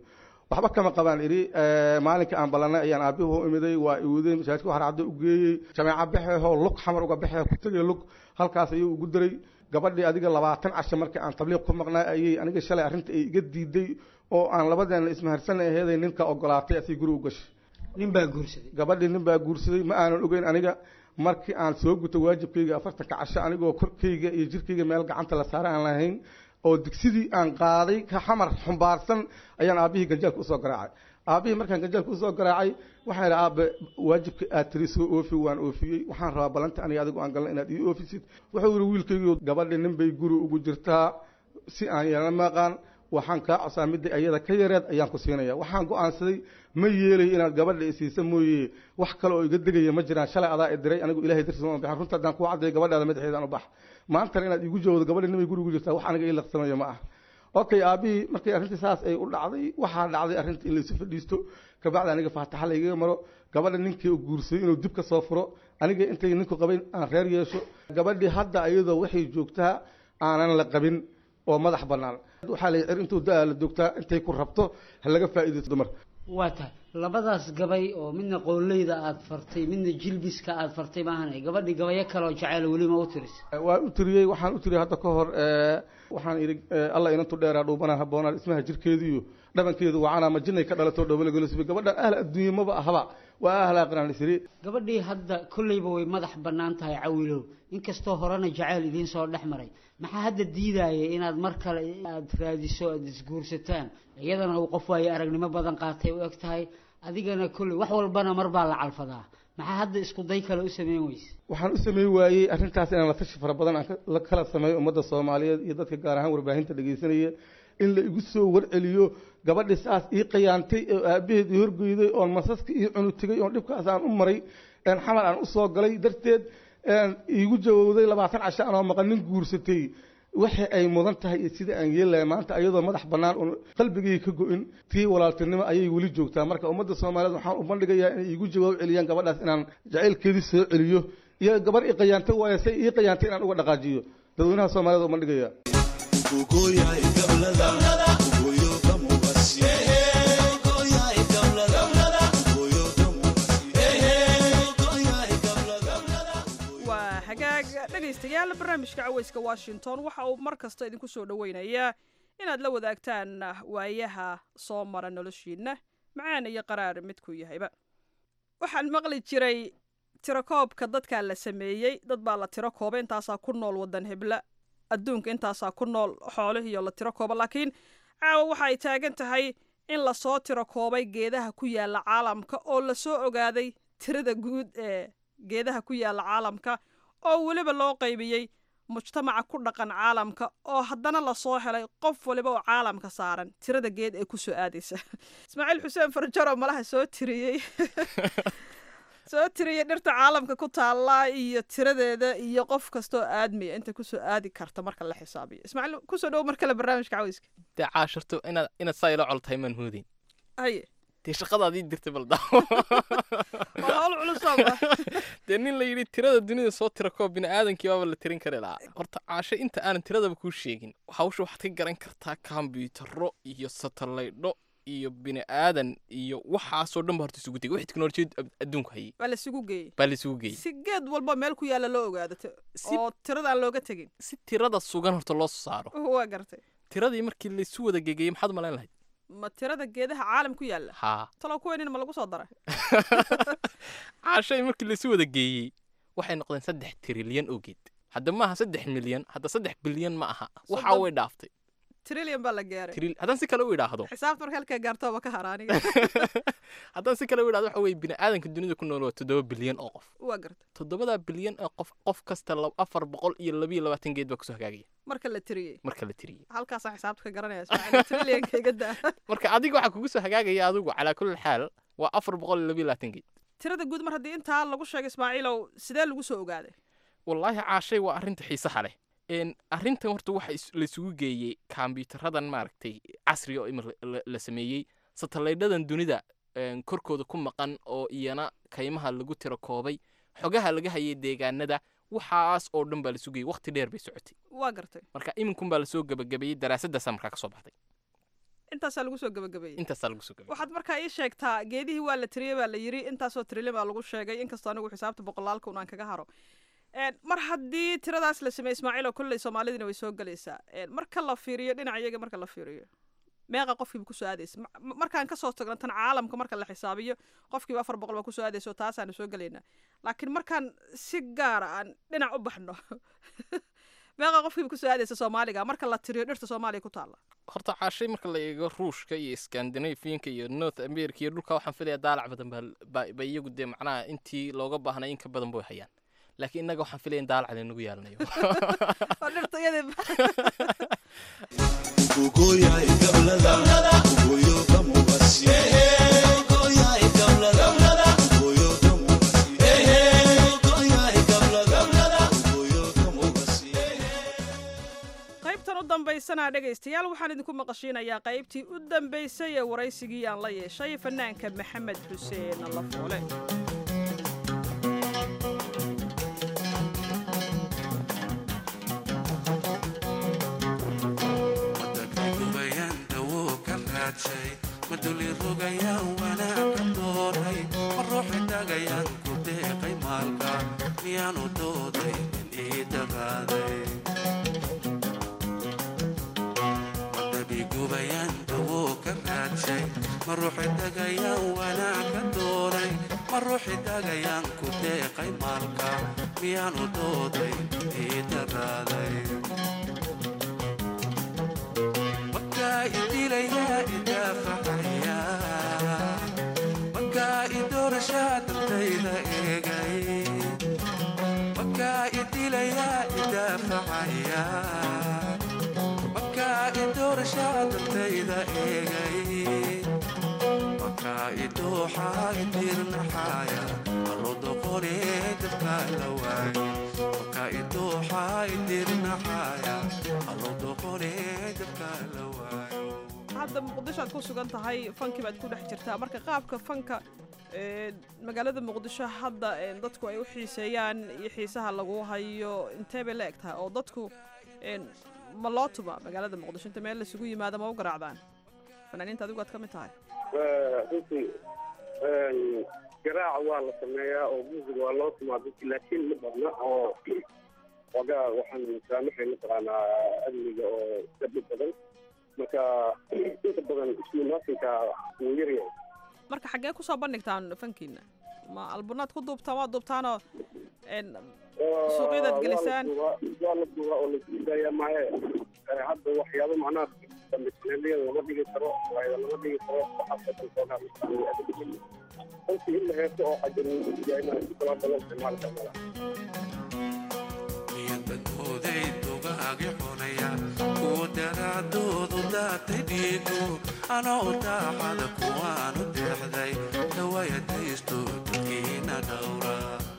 waxba kama qabaan idhi eh, maalinka aan ballanay ayaan aabbihi u imiday waa iwaday masaajidka waxaan cadda u geeyey jameeca baxeehoo lug xamar uga baxee ku tegay lug halkaas ayuu ugu diray gabadhii adiga labaatan casho markii aan tabliiq ku maqnaa ayay aniga shalay arrinta ay iga diiday oo aan labadeena ismaharsan aheeday ninka ogolaatay asii guri u gashay nin baa guursaday gabadhii nin baa guursaday ma aanan ogeyn aniga markii aan soo guto waajibkayga afartanka casho anigoo korkayga iyo jirkayga meel gacanta la saara aan lahayn oo digsidii aan qaaday ka xamar xumbaarsan ayaan aabbihii ganjaalka usoo garaacay aabbihii markaan ganjaalka usoo garaacay waxaan idhi aabe waajibka aad tiri soo oofi waan oofiyey waxaan rabaa balanta aniga adigu aan galna inaad ii oofisid wuxuu yidhi wiilkaygiio gabadhi nin bay guri ugu jirtaa si aan yeelana maqaan waxaan kaa cosaa midda ayada ka yareed ayaan ku siinaya waxaan go-aansaday ma yeelayo inaad gabadha isiisa mooye wax kale oo iga degaya ma jiraan shalay adaa i diray anigu ilahay dartiis uma bixin runta haddaan kuu caddayo gabadhaada madaxeedaan u bax maantana inaad igu jawaabdo gabadha nimay gurigu jirtaa wax aniga ii laqsamayo ma ah okay aabihii markii arrintii saas ay u dhacday waxaa dhacday arrinta in laysu fadhiisto kabacdi aniga faataxa laygaga maro gabadha ninkii uu guursaday inuu dib ka soo furo aniga intay ninku qabayn aan reer yeesho gabadhii hadda iyadoo waxay joogtaa aanan la qabin oo madax bannaan waxaa la cir intuu da-a la joogtaa intay ku rabto ha laga faa'iidaysto dumar waa tahay labadaas gabay oo midna qooleyda aad fartay midna jilbiska aad fartay maahan gabadhii gabayo kale oo jaceyl weli ma u tiris waan u tiriyey waxaan u tiriyey hadda ka hor eh, waxaan idhi eh, alla inantu dheeraa dhuubanaa habboonaa ismaha jirkeediiyo dhabankeedu wacanaa ma jinnay ka dhalato dhowbalagolosiba gabadhan ahl adduunye maba ahaba waa ahl aqraan isiri gabadhii hadda kolleyba way madax bannaan tahay cawilow inkastoo horena jaceyl idiin soo dhex maray maxaa hadda diidaya inaad mar kale aad raadiso aad isguursataan iyadana uu qof waayo aragnimo badan qaatay u eg tahay adigana kolley wax walbana mar baa la calfadaa maxaa hadda isku day kale u sameyn weyse waxaan u sameyn waayey arrintaas inaan la tashi fara badan aan ka- la kala sameeyo ummadda soomaaliyeed iyo dadka gaar ahaan warbaahinta dhegeysanaya in la igu soo warceliyo gabadhi saas ii qayaantay oo aabaheed ii horgeyday oon masaska ii cunu tegay oon dhibkaas aan u maray een xamar aan usoo galay darteed een iigu jawowday labaatan casho anoo maqan nin guursatay waxa ay mudan tahay iyo sida aan yeelaya maanta ayadoo madax bannaan oon qalbigayga ka go-in tii walaaltinimo ayay weli joogtaa marka ummadda soomaaliyeed waxaan u bandhigayaa inay iigu jawaab celiyaan gabadhaas inaan jacaylkeedii soo celiyo iyo gabar ii qayaantay waayo say ii qayaantay inaan uga dhaqaajiyo dadweynaha soomaaliyeed u bandhigaya waa hagaag dhegaystayaal barnaamijka caweyska washington waxa uu mar kasta idinku soo dhoweynayaa inaad la wadaagtaan waayaha soo mara noloshiinna macaan iyo qaraar midkuu yahayba waxaan maqli jiray tirakoobka dadkaa la sameeyey dad baa la tiro kooba intaasaa ku nool wadan hebla adduunka intaasaa ku nool xoolihiiyo la tiro kooba laakiin caawa waxa ay taagan tahay in lasoo tiro koobay geedaha ku yaala caalamka oo lasoo ogaaday tirada guud ee geedaha ku yaala caalamka oo weliba loo qaybiyey mujtamaca ku dhaqan caalamka oo haddana lasoo helay qof waliba oo caalamka saaran tirada geed ee kusoo aadaysa ismaaciil xuseen farjaro malaha soo tiriyey soo tiriyey dhirta caalamka ku taallaa iyo tiradeeda iyo qof kastoo aadmaya inta kusoo aadi karta marka la xisaabiyo ismaaciil kusoo dhow mar kale barnaamijka caweyska dee caashirto inaad inaad saa ila col tahay maan hoodin haye dee shaqadaadii dirtay balda waa hawl culusaaba dee nin la yidhi tirada dunida soo tira koo bini'aadankii baaba la tirin kari lahaa horta caasho inta aanan tiradaba kuu sheegin hawsha waxaad ka garan kartaa kombiyuutarro iyo satalaydho iyo bini'aadan iyo waxaasoo dhan ba horta isugu tegay wixii teknolojiyad adduunku hayay waa laisugu geeyey baa la isugu geeyey si geed walba meel ku yaalla loo ogaado t- oo tirada aan looga tegin si tirada sugan horta loo soo saaro waa gartay tiradii markii laysu wada gegeyey maxaad u malayn lahayd ma tirada geedaha caalam ku yaalla haa talow kuweynina ma lagu soo daray caashay markii laysu wada geeyey waxay noqdeen saddex trilyan oo geed hadda maaha saddex milyan hadda saddex bilyan ma aha waxaa Soddon- way dhaaftay trillion baa la gaaray Tril- haddaan si kale u idhaahdo xisaabta marka halkaa gaartooba ka hara aniga haddaan si kale u idhahdo waxa weye bini'aadanka dunida ku nool waa toddoba bilyan oo qof waa gartay toddobadaa bilyan oo qof qof kasta lab- afar boqol iyo labiyo labaatan geed baa kusoo hagaagaya marka la tiriyey marka la tiriyey halkaasaa xisaabta ka garanaya ismaaciil trillionka iga daa marka adiga waxaa kugu soo hagaagaya adigu calaa kulli xaal waa afar boqol iyo labiyo labaatan geed tirada guud mar haddii intaa lagu sheegay ismaaciilow sidee lagu soo ogaaday wallaahi caashay waa arrinta xiisaha leh n arrintan horta waxa is- laysugu geeyey kombiyuutaradan maaragtay casriga oo imir la- la sameeyey satalaydhadan dunida een, korkooda ku maqan oo iyana kaymaha lagu tiro koobay xogaha laga hayay deegaanada waxaas oo dhan baa laysugu geeyey waqti dheer bay socotay waa gartay marka iminkun baa lasoo gebagabeeyey daraasadaasaa markaa ka soo baxday intaasaa lagu soo gabagabeeyey intaasaa lagu soo gabay waxaad markaa ii sheegtaa geedihii waa la tiriyey baa la yiri intaasoo trilyan baa lagu sheegay inkastoo anigu xisaabta boqolaalka un aan kaga haro Een, mar haddii tiradaas la sameeyey ismaaciil oo kolley soomaalidina way soo gelaysaa Een, marka la fiiriyo dhinaca iyaga marka la fiiriyo meeqa qofkiiba kusoo aadaysa Ma- ma- markaan kasoo tagno tan caalamka marka la xisaabiyo qofkiiba afar boqol baa kusoo aadaysa oo taasaanu soo gelaynaa laakiin markaan si gaara aan dhinac u baxno meeqa qofkiiba kusoo aadaysa soomaaliga marka la tiriyo dhirta soomaaliya ku taalla horta caashay marka la eego ruushka iyo scandinavianka iyo north america iyo dhulka waxaan filaya daalac badan baa- baa ba iyagu dee macnaha intii looga baahnay in ka badan bay hayaan laakiin innaga waxaan filaya in daalac laynagu yeelanayo oo dhirta iyadii qaybtan u dambaysana dhegaystayaal waxaan idinku maqashiinayaa qaybtii u dambaysay ee waraysigii aan la yeeshay fanaanka maxamed xuseen lafoole dubayanta wuu ka raadshay maduli rogayaan wanaaga dooray ma ruuxi tagayaan ku deeqay maalka miyaanu dooday in ii daraaday madabi gubayanta wuu ka raadshay ma ruuxi tagayaan wanaaga dooray ma ruuxi tagayaan ku deeqay maalka miyaanu dooday in ii daraaday makaa idilayaa idaafaxaya makaa idoorashaa dantayda eegay makaa idilayaa idaafaxaya makaa idoorashaa dantayda eegay makaa idooxaa idirnaxaaya allo doqonee dadkaa la waayo makaa idooxaa idirnaxaaya allo doqonee dadkaa la waayo hadda muqdisho aad ku sugan tahay fankii baad ku dhex jirtaa marka qaabka fanka ee, magaalada muqdisho hadda ee, dadku ay u xiiseeyaan iyo xiisaha lagu hayo intee bay la eg tahay oo dadku ee, ma loo tuma magaalada muqdisho inta meel laisugu yimaado ma u garaacdaan fanaaniinta adigu aad ka mid tahay runtii garaaca waa la sameeyaa oo music waa loo tumaa dadki laakiin ma badna oo wagaa waxaan saamaxay mataqaanaa amniga oo gabdho badan marka inta badan ismunaasinka wuu yaryahay marka xaggee kusoo bandhigtaan fankiina ma albunaad ku duubtaan waa duubtaanoo een, suuqyadaad gelisaan waa la duubaa oo laisku daaya maaye Eh, hadda waxyaabo macnaha dambisanaaliyada lama dhigi karo waayada lama dhigi karo waxaasoo runtii in la heeso oo cajarin si kalaada loo isticmaali karnaa miyanbadooday dugaagi xunaya kuwa daraadoodu daatay dhiigu anoo daaxada kuwaanu deexday dhawayadaysto dadkiina dhowra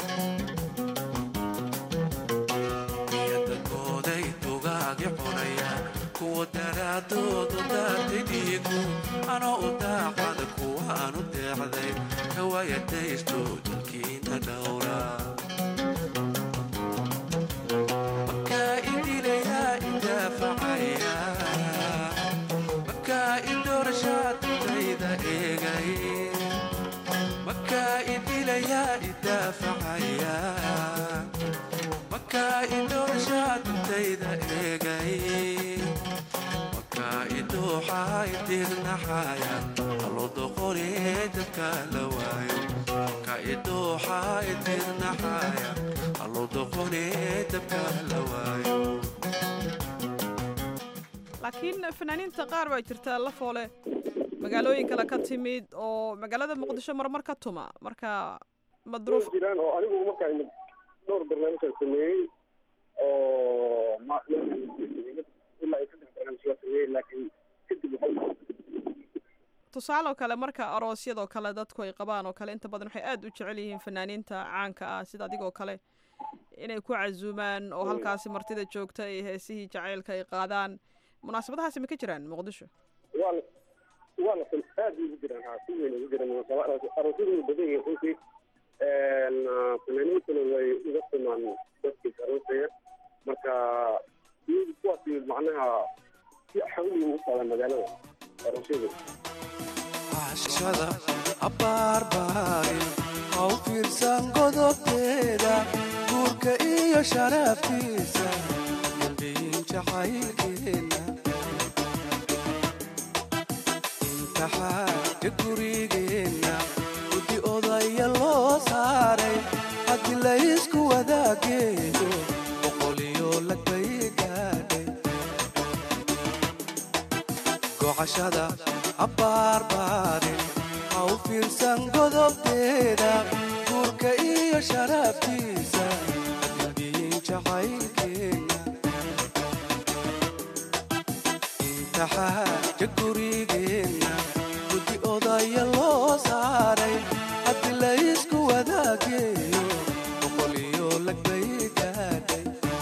miyanbadooday dugaagi xunaya kuwa daraadoodu daatay dhiigu anoo daaxada kuwaanu deexday dhawayadaysto dadkiina dhowra makaa idilayaa idaafacaya makaa idoorashaa dantayda eegay makaa idilayaa idaafacaya makaa idoorashaa dantayda eegay makaa idooxaa idirnaxaya allo doqonee dadka la waayo makaa idooxaa idirnaxaya allo doqonee dadka la waayo laakiin fanaaniinta qaar baa jirta la foole magaalooyin kale ka timid oo magaalada muqdisho marmar ka tuma marka madruuf jiraan oo anigu markaa imid dhowr barnaamijaan sameeyey oo ma- ilaa ay saddex barnaamij waa sameeyey laakiin kadib waxay tusaale oo kale marka aroosyadoo kale dadku ay qabaan oo kale inta badan waxay aad u jecel yihiin fanaaniinta caanka ah sida adigoo kale inay ku casuumaan oo halkaasi martida joogta ay heesihii jacaylka ay qaadaan munaasabadahaasi ma ka jiraan muqdisho waa la waa la aad ugu jiraan haa si weyn ugu jiraan munaasaba aroosyadu way badan yihiin runtii fanaaniintuna way uga tumaan dadkii aroosaya marka iyagu kuwaasi macnaha si xawli u socda magaalada aroos sheegay cashada abaarbaarin ha u fiirsan godobteeda guurka iyo sharaftiisa dambiin jacaylkeena imtixaanka gurigeenna guddi odaya loo saaray haddii laysku wadaageeyo boqoliyo lagbay gaadhay gocashada abaarbaarin ha u fiirsan godobteeda guurka iyo sharaftiisa dambiin jacaylkeena imtixaanka gurigeenna guddi odaya loo saaray haddii laysku wadaageeyo boqoliyo lagbay gaadhay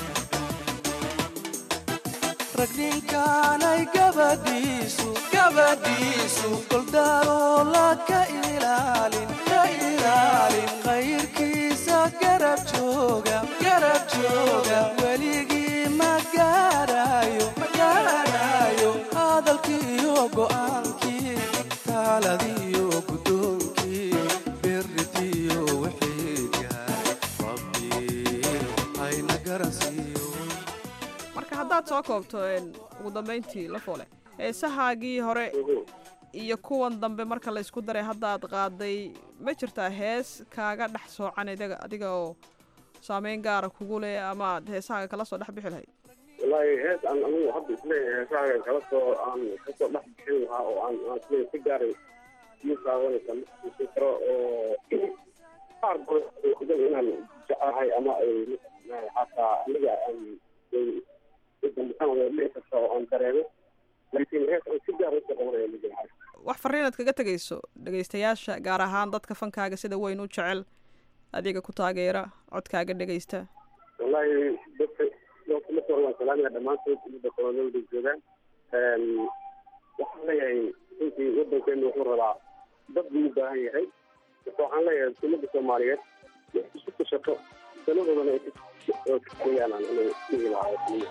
rag ninkaanay gabadhiisu gabadhiisu goldaaloola ka ilaalin ka ilaalin khayrkiisa garab jooga garab jooga weligii ma gaarayo ma gaarayo hadalkiiyo go'aankii taaladiyo guddoonkii berritiyo wixii gaaray rabbi hayna garansiiyo marka haddaad soo koobto een, ugu dambayntii la foole heesahaagii hore iyo kuwan dambe marka la isku daray hadda aad qaaday ma jirtaa hees kaaga dhex soocan idaga adiga oo saameyn gaara kugu leh ama aad heesahaaga kala soo dhex bixi lahayd wallaahi hees aan anigu hadda isleeyahay heesahaaga kala soo aan kasoo dhex bixin lahaa oo aan aan isleeyahay si gaaray ii taabanaysa ma xusuusin karo oo qaar badan oo inaan jecelahay ama ay xataa aniga aan dambisan wada dhici karta oo aan dareemo laakiin hees aan si gaar usoo qabanaya ma jira wax farriinaad kaga tegayso dhegaystayaasha gaar ahaan dadka fankaaga sida weyn u jecel adiga ku taageera codkaaga dhegaysta wallaahi dadka dadka marka hore waan salaamaya dhammaantood ummadda koloniyada joogaan waxaan leeyahay runtii waddankeenu wuxuu rabaa dad buu u baahan yahay marka waxaan leeyahay ummadda soomaaliyeed wax isu tashato danadoodana ay kageeyaan inay dhihi lahaa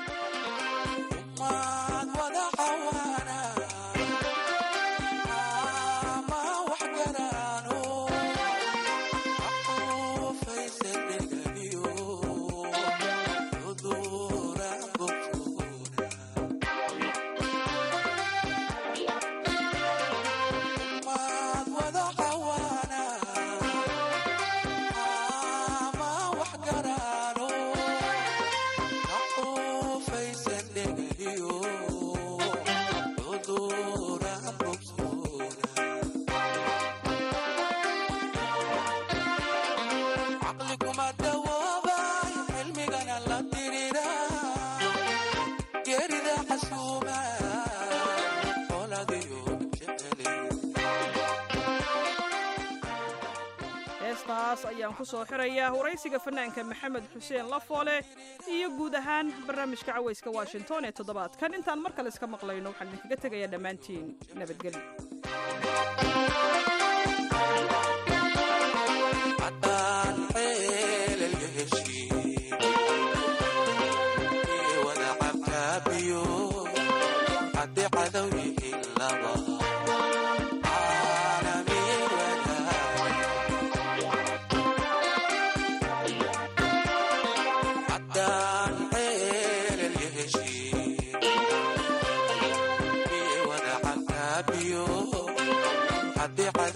heestaas ayaan ku soo xirayaa waraysiga fanaanka maxamed xuseen lafoole iyo guud ahaan barnaamijka cawayska washington ee toddobaadkan intaan mar kale iska maqlayno waxaan idinkaga tegayaa dhammaantiin nabadgelyo haddii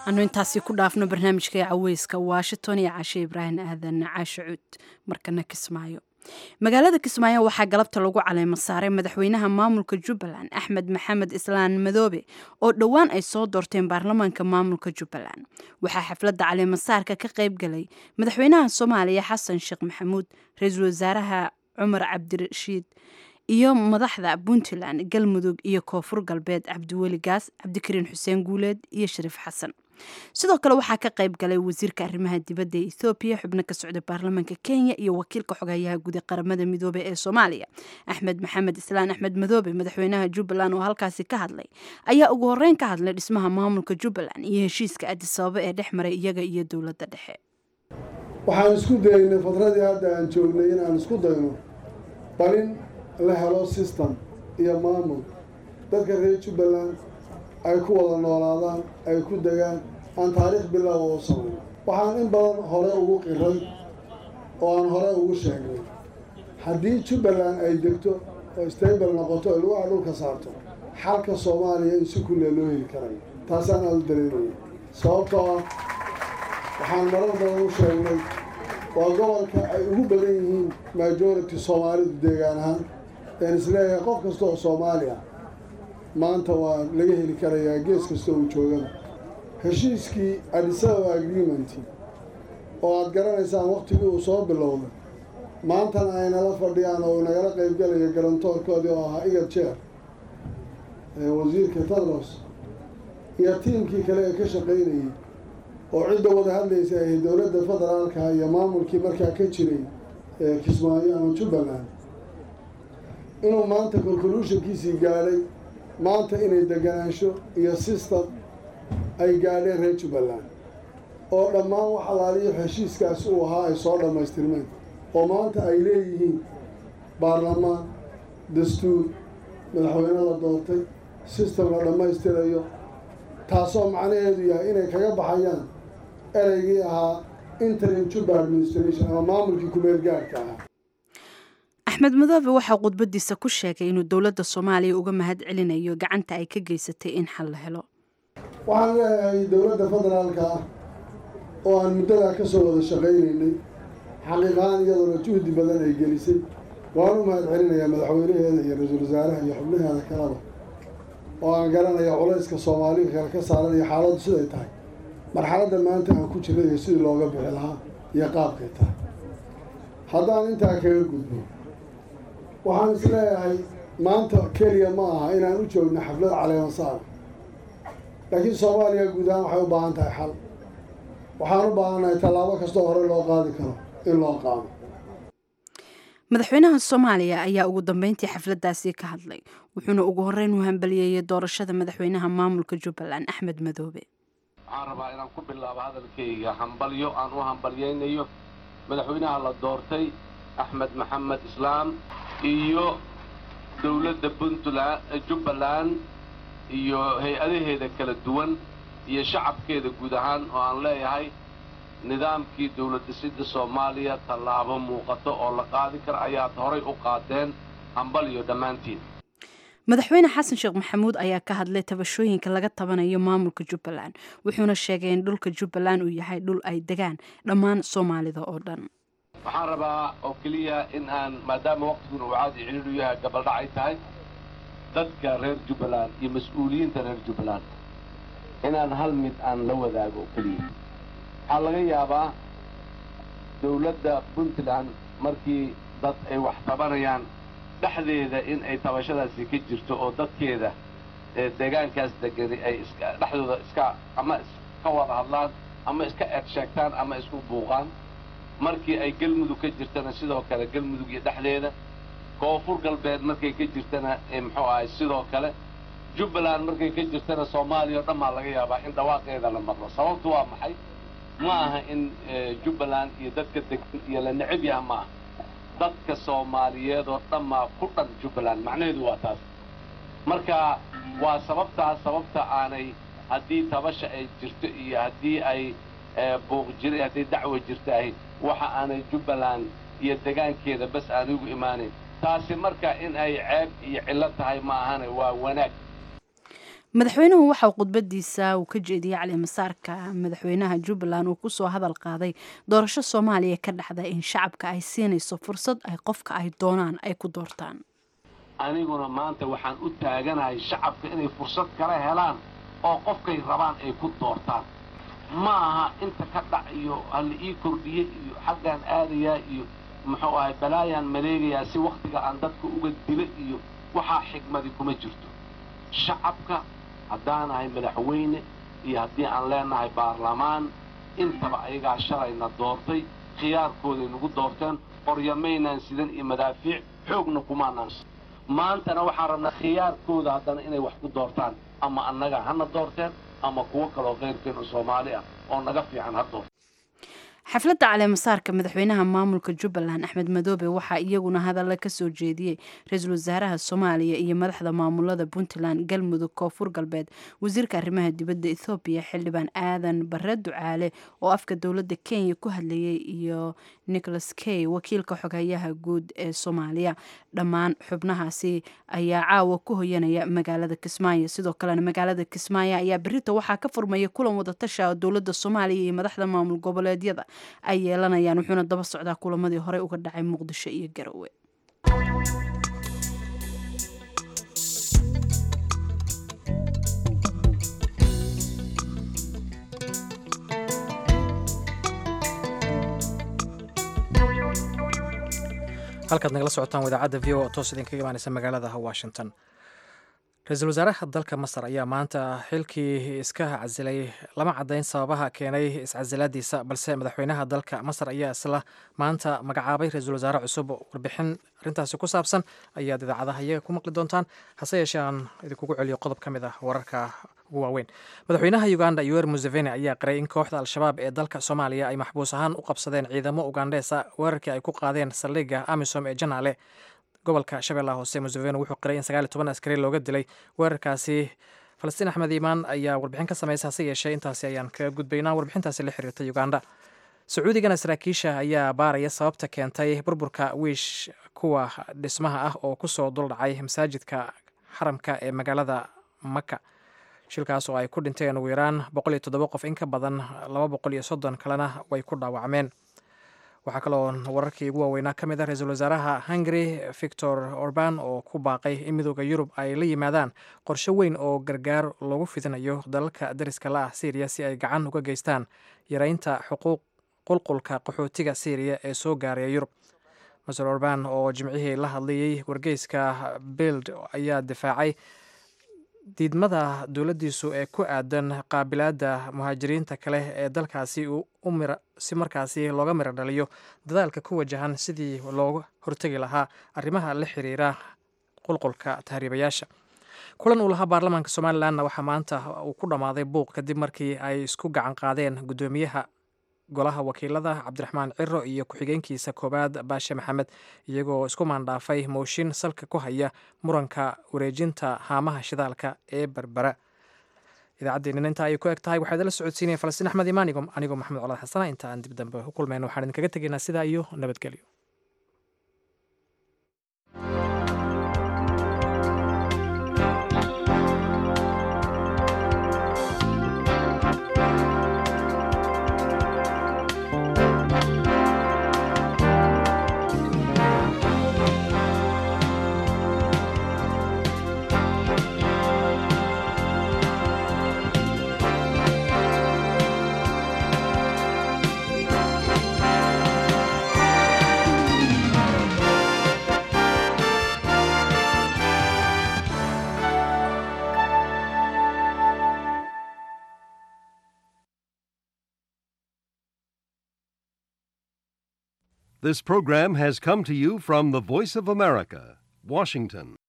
anu intaasi ku dhaafno barnaamijka ee caweyska washington iyo caashe ibraahim aadan caashe cuud markana kismaayo magaalada kismaayo waxaa galabta lagu caleemo saaray madaxweynaha maamulka jubbaland axmed maxamed islaan madoobe oo dhowaan ay soo doorteen baarlamaanka maamulka jubbaland waxaa xafladda caleemasaarka ka qayb galay madaxweynaha soomaaliya xasan sheekh maxamuud ra-iisul wasaaraha cumar cabdirashiid iyo madaxda puntland galmudug iyo koonfur galbeed cabdiweli gaas cabdikariin xuseen guuleed iyo shariif xasan sidoo kale waxaa ka qayb galay wasiirka arrimaha dibadda ee ethoobiya xubno ka socda baarlamaanka kenya iyo wakiilka xogayaha guud ee qaramada midoobey ee soomaaliya axmed maxamed islaan axmed madoobe madaxweynaha jubbaland oo halkaasi ka hadlay ayaa ugu horeyn ka hadlay dhismaha maamulka jubbaland iyo heshiiska adisababa ee dhex maray iyaga iyo dowladda dhexe waxaan isku daynay fadradii hadda aan joognay inaan isku dayno balin la helo system iyo maamul dadka reer jubbaland ay ku wada noolaadaan ay ku degaan aan taariikh bilow u samayn waxaan in badan hore ugu qiray oo aan hore ugu sheegnay haddii jubbaland ay degto oo stable noqoto oo lugaha dhulka saarto xalka soomaaliya in si kulle loo heli karayo taasaan aada u dareemaya sababtoo ah waxaan marar badan u sheegnay waa gobolka ay ugu badan yihiin majority soomaalidu deegaan ahaan een isleeyahay qof kasta oo soomaaliya maanta waa laga heli karayaa gees kasta uu joogada heshiiskii adisababa agreement oo aada garanaysaan waktigii uu soo bilowday maantana ay nala fadhiyaan oo nagala qaybgalayo garantoorkoodii oo ahaa igad jeer wasiirka tadros iyo tiimkii kale ee ka shaqaynayay oo cidda wada hadlaysa ahayd dowladda federaalka iyo maamulkii markaa ka jiray ee kismaayo ama jubbaland inuu maanta conclusionkiisii gaadhay maanta inay deganaansho iyo system ay gaadheen reer jubbaland oo dhammaan wax alaaliyo heshiiskaas uu ahaa ay soo dhammaystirmeen oo maanta ay leeyihiin baarlamaan dastuur madaxweyne la doortay system la dhammaystirayo taasoo macnaheedu yahay inay kaga baxayaan ereygii ahaa interim juba administration ama maamulkii kumeel gaadhka ahaa axmed madoobe waxaa khudbadiisa ku sheegay inuu dowladda soomaaliya uga mahad celinayo gacanta ay ka geysatay in xal la helo waxaan leeyahay dowladda federaalka ah oo aan muddadaa ka soo wada shaqaynaynay xaqiiqahaan iyadoona juhdi badan ay gelisay waan u mahad celinayaa madaxweynaheeda iyo ra-iisul wasaaraha iyo xubnaheeda kaleba oo aan garanaya culayska soomaaliga kale ka saaran iyo xaaladdu siday tahay marxaladda maanta aan ku jirna iyo sidii looga bixi lahaa iyo qaabkay tahay haddaan intaa kaga gudbo waxaan is leeyahay maanta keliya ma aha inaan u joogno xaflad caleemasaar laakiin soomaaliya guud ahaan waxay u baahan tahay xal waxaan u baahannahay tallaabo kastoo hore loo qaadi karo in loo qaado madaxweynaha soomaaliya ayaa ugu dambeyntii xafladdaasi ka hadlay wuxuuna ugu horreyn u hambaliyeeyey doorashada madaxweynaha maamulka jubbaland axmed madoobe waxaan rabaa inaan ku bilaabo hadalkayga hambalyo aan u hambalyaynayo madaxweynaha la doortay axmed maxamed islaam iyo dowladda puntland jubbaland iyo hay-adaheeda kala duwan iyo shacabkeeda guud ahaan oo aan leeyahay nidaamkii dowlad dhisidda soomaaliya tallaabo muuqato oo la qaadi kara ayaad horay u qaadeen hambalyo dhammaantiin madaxweyne xasan sheekh maxamuud ayaa ka hadlay tabashooyinka laga tabanayo maamulka jubbaland wuxuuna sheegay in dhulka jubbaland uu yahay dhul ay degaan dhammaan soomaalida oo dhan waxaan rabaa oo keliya in aan maadaama waqtiguna uu caadi ciriiru yahay gabaldhacay tahay dadka reer jubbaland iyo mas-uuliyiinta reer jubbaland inaan hal mid aan la wadaago oo keliya waxaa laga yaabaa dowladda puntland markii dad ay wax tabanayaan dhexdeeda in ay tabashadaasi ka jirto oo dadkeeda ee deegaankaas degani ay iska dhexdooda iska ama iska wada hadlaan ama iska eed sheegtaan ama isku buuqaan markii ay galmudug ka jirtana sidoo kale galmudug iyo dhexdeeda koonfur galbeed markay ka jirtana muxuu ahay sidoo kale jubbaland markay ka jirtana soomaaliya oo dhan baa laga yaabaa in dhawaaqeeda la maqlo sababtu waa maxay ma aha in jubbaland iyo dadka degan iyo la necab yaha ma aha dadka soomaaliyeed oo dhan maa ku dhan jubbaland macnaheedu waa taas marka waa sababtaas sababta aanay haddii tabasha ay jirto iyo haddii ay buuq jira haddii dacwa jirtahay waxa aanay jubbaland iyo degaankeeda bas aan igu imaanayn taasi marka in ay ceeb iyo cillo tahay ma ahane waa wanaag madaxweynuhu waxa uu khudbadiisa uu ka jeediyey calimasaarka madaxweynaha jubbaland uu kusoo hadal qaaday doorasho soomaaliya ka dhacda in shacabka ay siinayso fursad ay qofka ay doonaan ay ku doortaan aniguna maanta waxaan u taaganahay shacabka inay fursad kala helaan oo qofkay rabaan ay ku doortaan ma aha inta ka dhac iyo hala ii kordhiyey iyo xaggaan aadayaa iyo muxuu ahay balaayaan maleegayaa si wakhtiga aan dadka uga dila iyo waxaa xigmadi kuma jirto shacabka haddaanahay madaxweyne iyo haddii aan leenahay baarlamaan intaba ayagaa shalayna doortay khiyaarkooday nagu doorteen qoryamaynaan sidan iyo madaafiic xoogna kumaanaan maantana waxaan rabnaa khiyaarkooda haddana inay wax ku doortaan ama annaga hana doorteen ama kuwo kaloo keyrkeenu soomaali ah oo naga fiican ha doorta xafladda caleemasaarka madaxweynaha maamulka jubbaland axmed madoobe waxaa iyaguna hadalla ka soo jeediyey ra-iisul wasaaraha soomaaliya iyo madaxda maamulada puntland galmudug koonfur galbeed wasiirka arrimaha dibadda ethoobiya xildhibaan aadan bare ducaale oo afka dowladda kenya ku hadlayay iyo nicholas kay wakiilka xoghayaha guud ee soomaaliya dhammaan xubnahaasi ayaa caawa ku hoyanaya magaalada kismaayo sidoo kalena magaalada kismaayo ayaa berito waxaa ka furmaya kulan wadatasha oo dowladda soomaaliya iyo madaxda maamul goboleedyada ay yeelanayaan wuxuuna daba socdaa kulamadii horey uga dhacay muqdisho iyo garowe halkaad nagala socotaan idaacadda v o oo toos idinkaga imaaneysa magaalada washington ra-iisul wasaaraha dalka masar ayaa maanta xilkii iska casilay lama caddayn sababaha keenay iscasilaadiisa balse madaxweynaha dalka masar ayaa isla maanta magacaabay ra-iisul wasaare cusub warbixin arrintaasi ku saabsan ayaad idaacadaha iyaga ku maqli doontaan hase yeeshee aan idinkugu celiyo qodob ka mid ah wararka ugu waaweyn madaxweynaha uganda yower museveni ayaa qiray in kooxda al-shabaab ee dalka soomaaliya ay maxbuus ahaan u qabsadeen ciidamo ugandheesa weerarkii ay ku qaadeen saldhigga amisom ee janaale gobolka shabeellaha hoose museveni wuxuu qiray in sagaal iyo toban askari looga dilay weerarkaasi falastiin axmed iimaan ayaa warbixin ka samaysa hase yeeshee intaasi ayaan kaga gudbaynaa warbixintaasi la xiriirta uganda sacuudigana saraakiisha ayaa baaraya sababta keentay burburka wiish kuwa dhismaha ah oo kusoo duldhacay masaajidka xaramka ee magaalada maka shilkaas oo ay ku dhinteen ugu yaraan boqol iyo toddoba qof in ka badan laba boqol iyo soddon kalena way ku dhaawacmeen waxaa kaloo wararkii ugu waaweynaa ka mid ah ra-iisul wasaaraha hungary victor orban oo ku baaqay in midooda yurub ay la yimaadaan qorshe weyn oo gargaar loogu fidinayo dalalka dariska la ah syriya si ay gacan uga geystaan yareynta xuquuq qulqulka qaxootiga syriya ee soo gaaraya yurub maser orban oo jimcihii la hadlayey wargeyska bild ayaa difaacay diidmada dowladdiisu ee ku aadan qaabilaadda muhaajiriinta kale ee dalkaasi si markaasi looga miro dhaliyo dadaalka ku wajahan sidii looga hortegi lahaa arrimaha la xiriira qulqulka tahriibayaasha kulan uu lahaa baarlamaanka somalilanna waxaa maanta uu ku dhammaaday buuq kadib markii ay isku gacan qaadeen guddoomiyaha golaha wakiilada cabdiraxmaan ciro iyo ku-xigeenkiisa koowaad baashe maxamed iyagoo isku maandhaafay mooshin salka ku haya muranka wareejinta haamaha shidaalka ee berbera idaacaddeenina intaa ayay ku eg tahay waxaa idinla socodsiinaya falastiin axmed imaan anigoo maxamed colaad xasana inta aan dib dambe u kulmayno waxaan idinkaga tegaynaa sidaa iyo nabadgelyo This program has come to you from the Voice of America, Washington.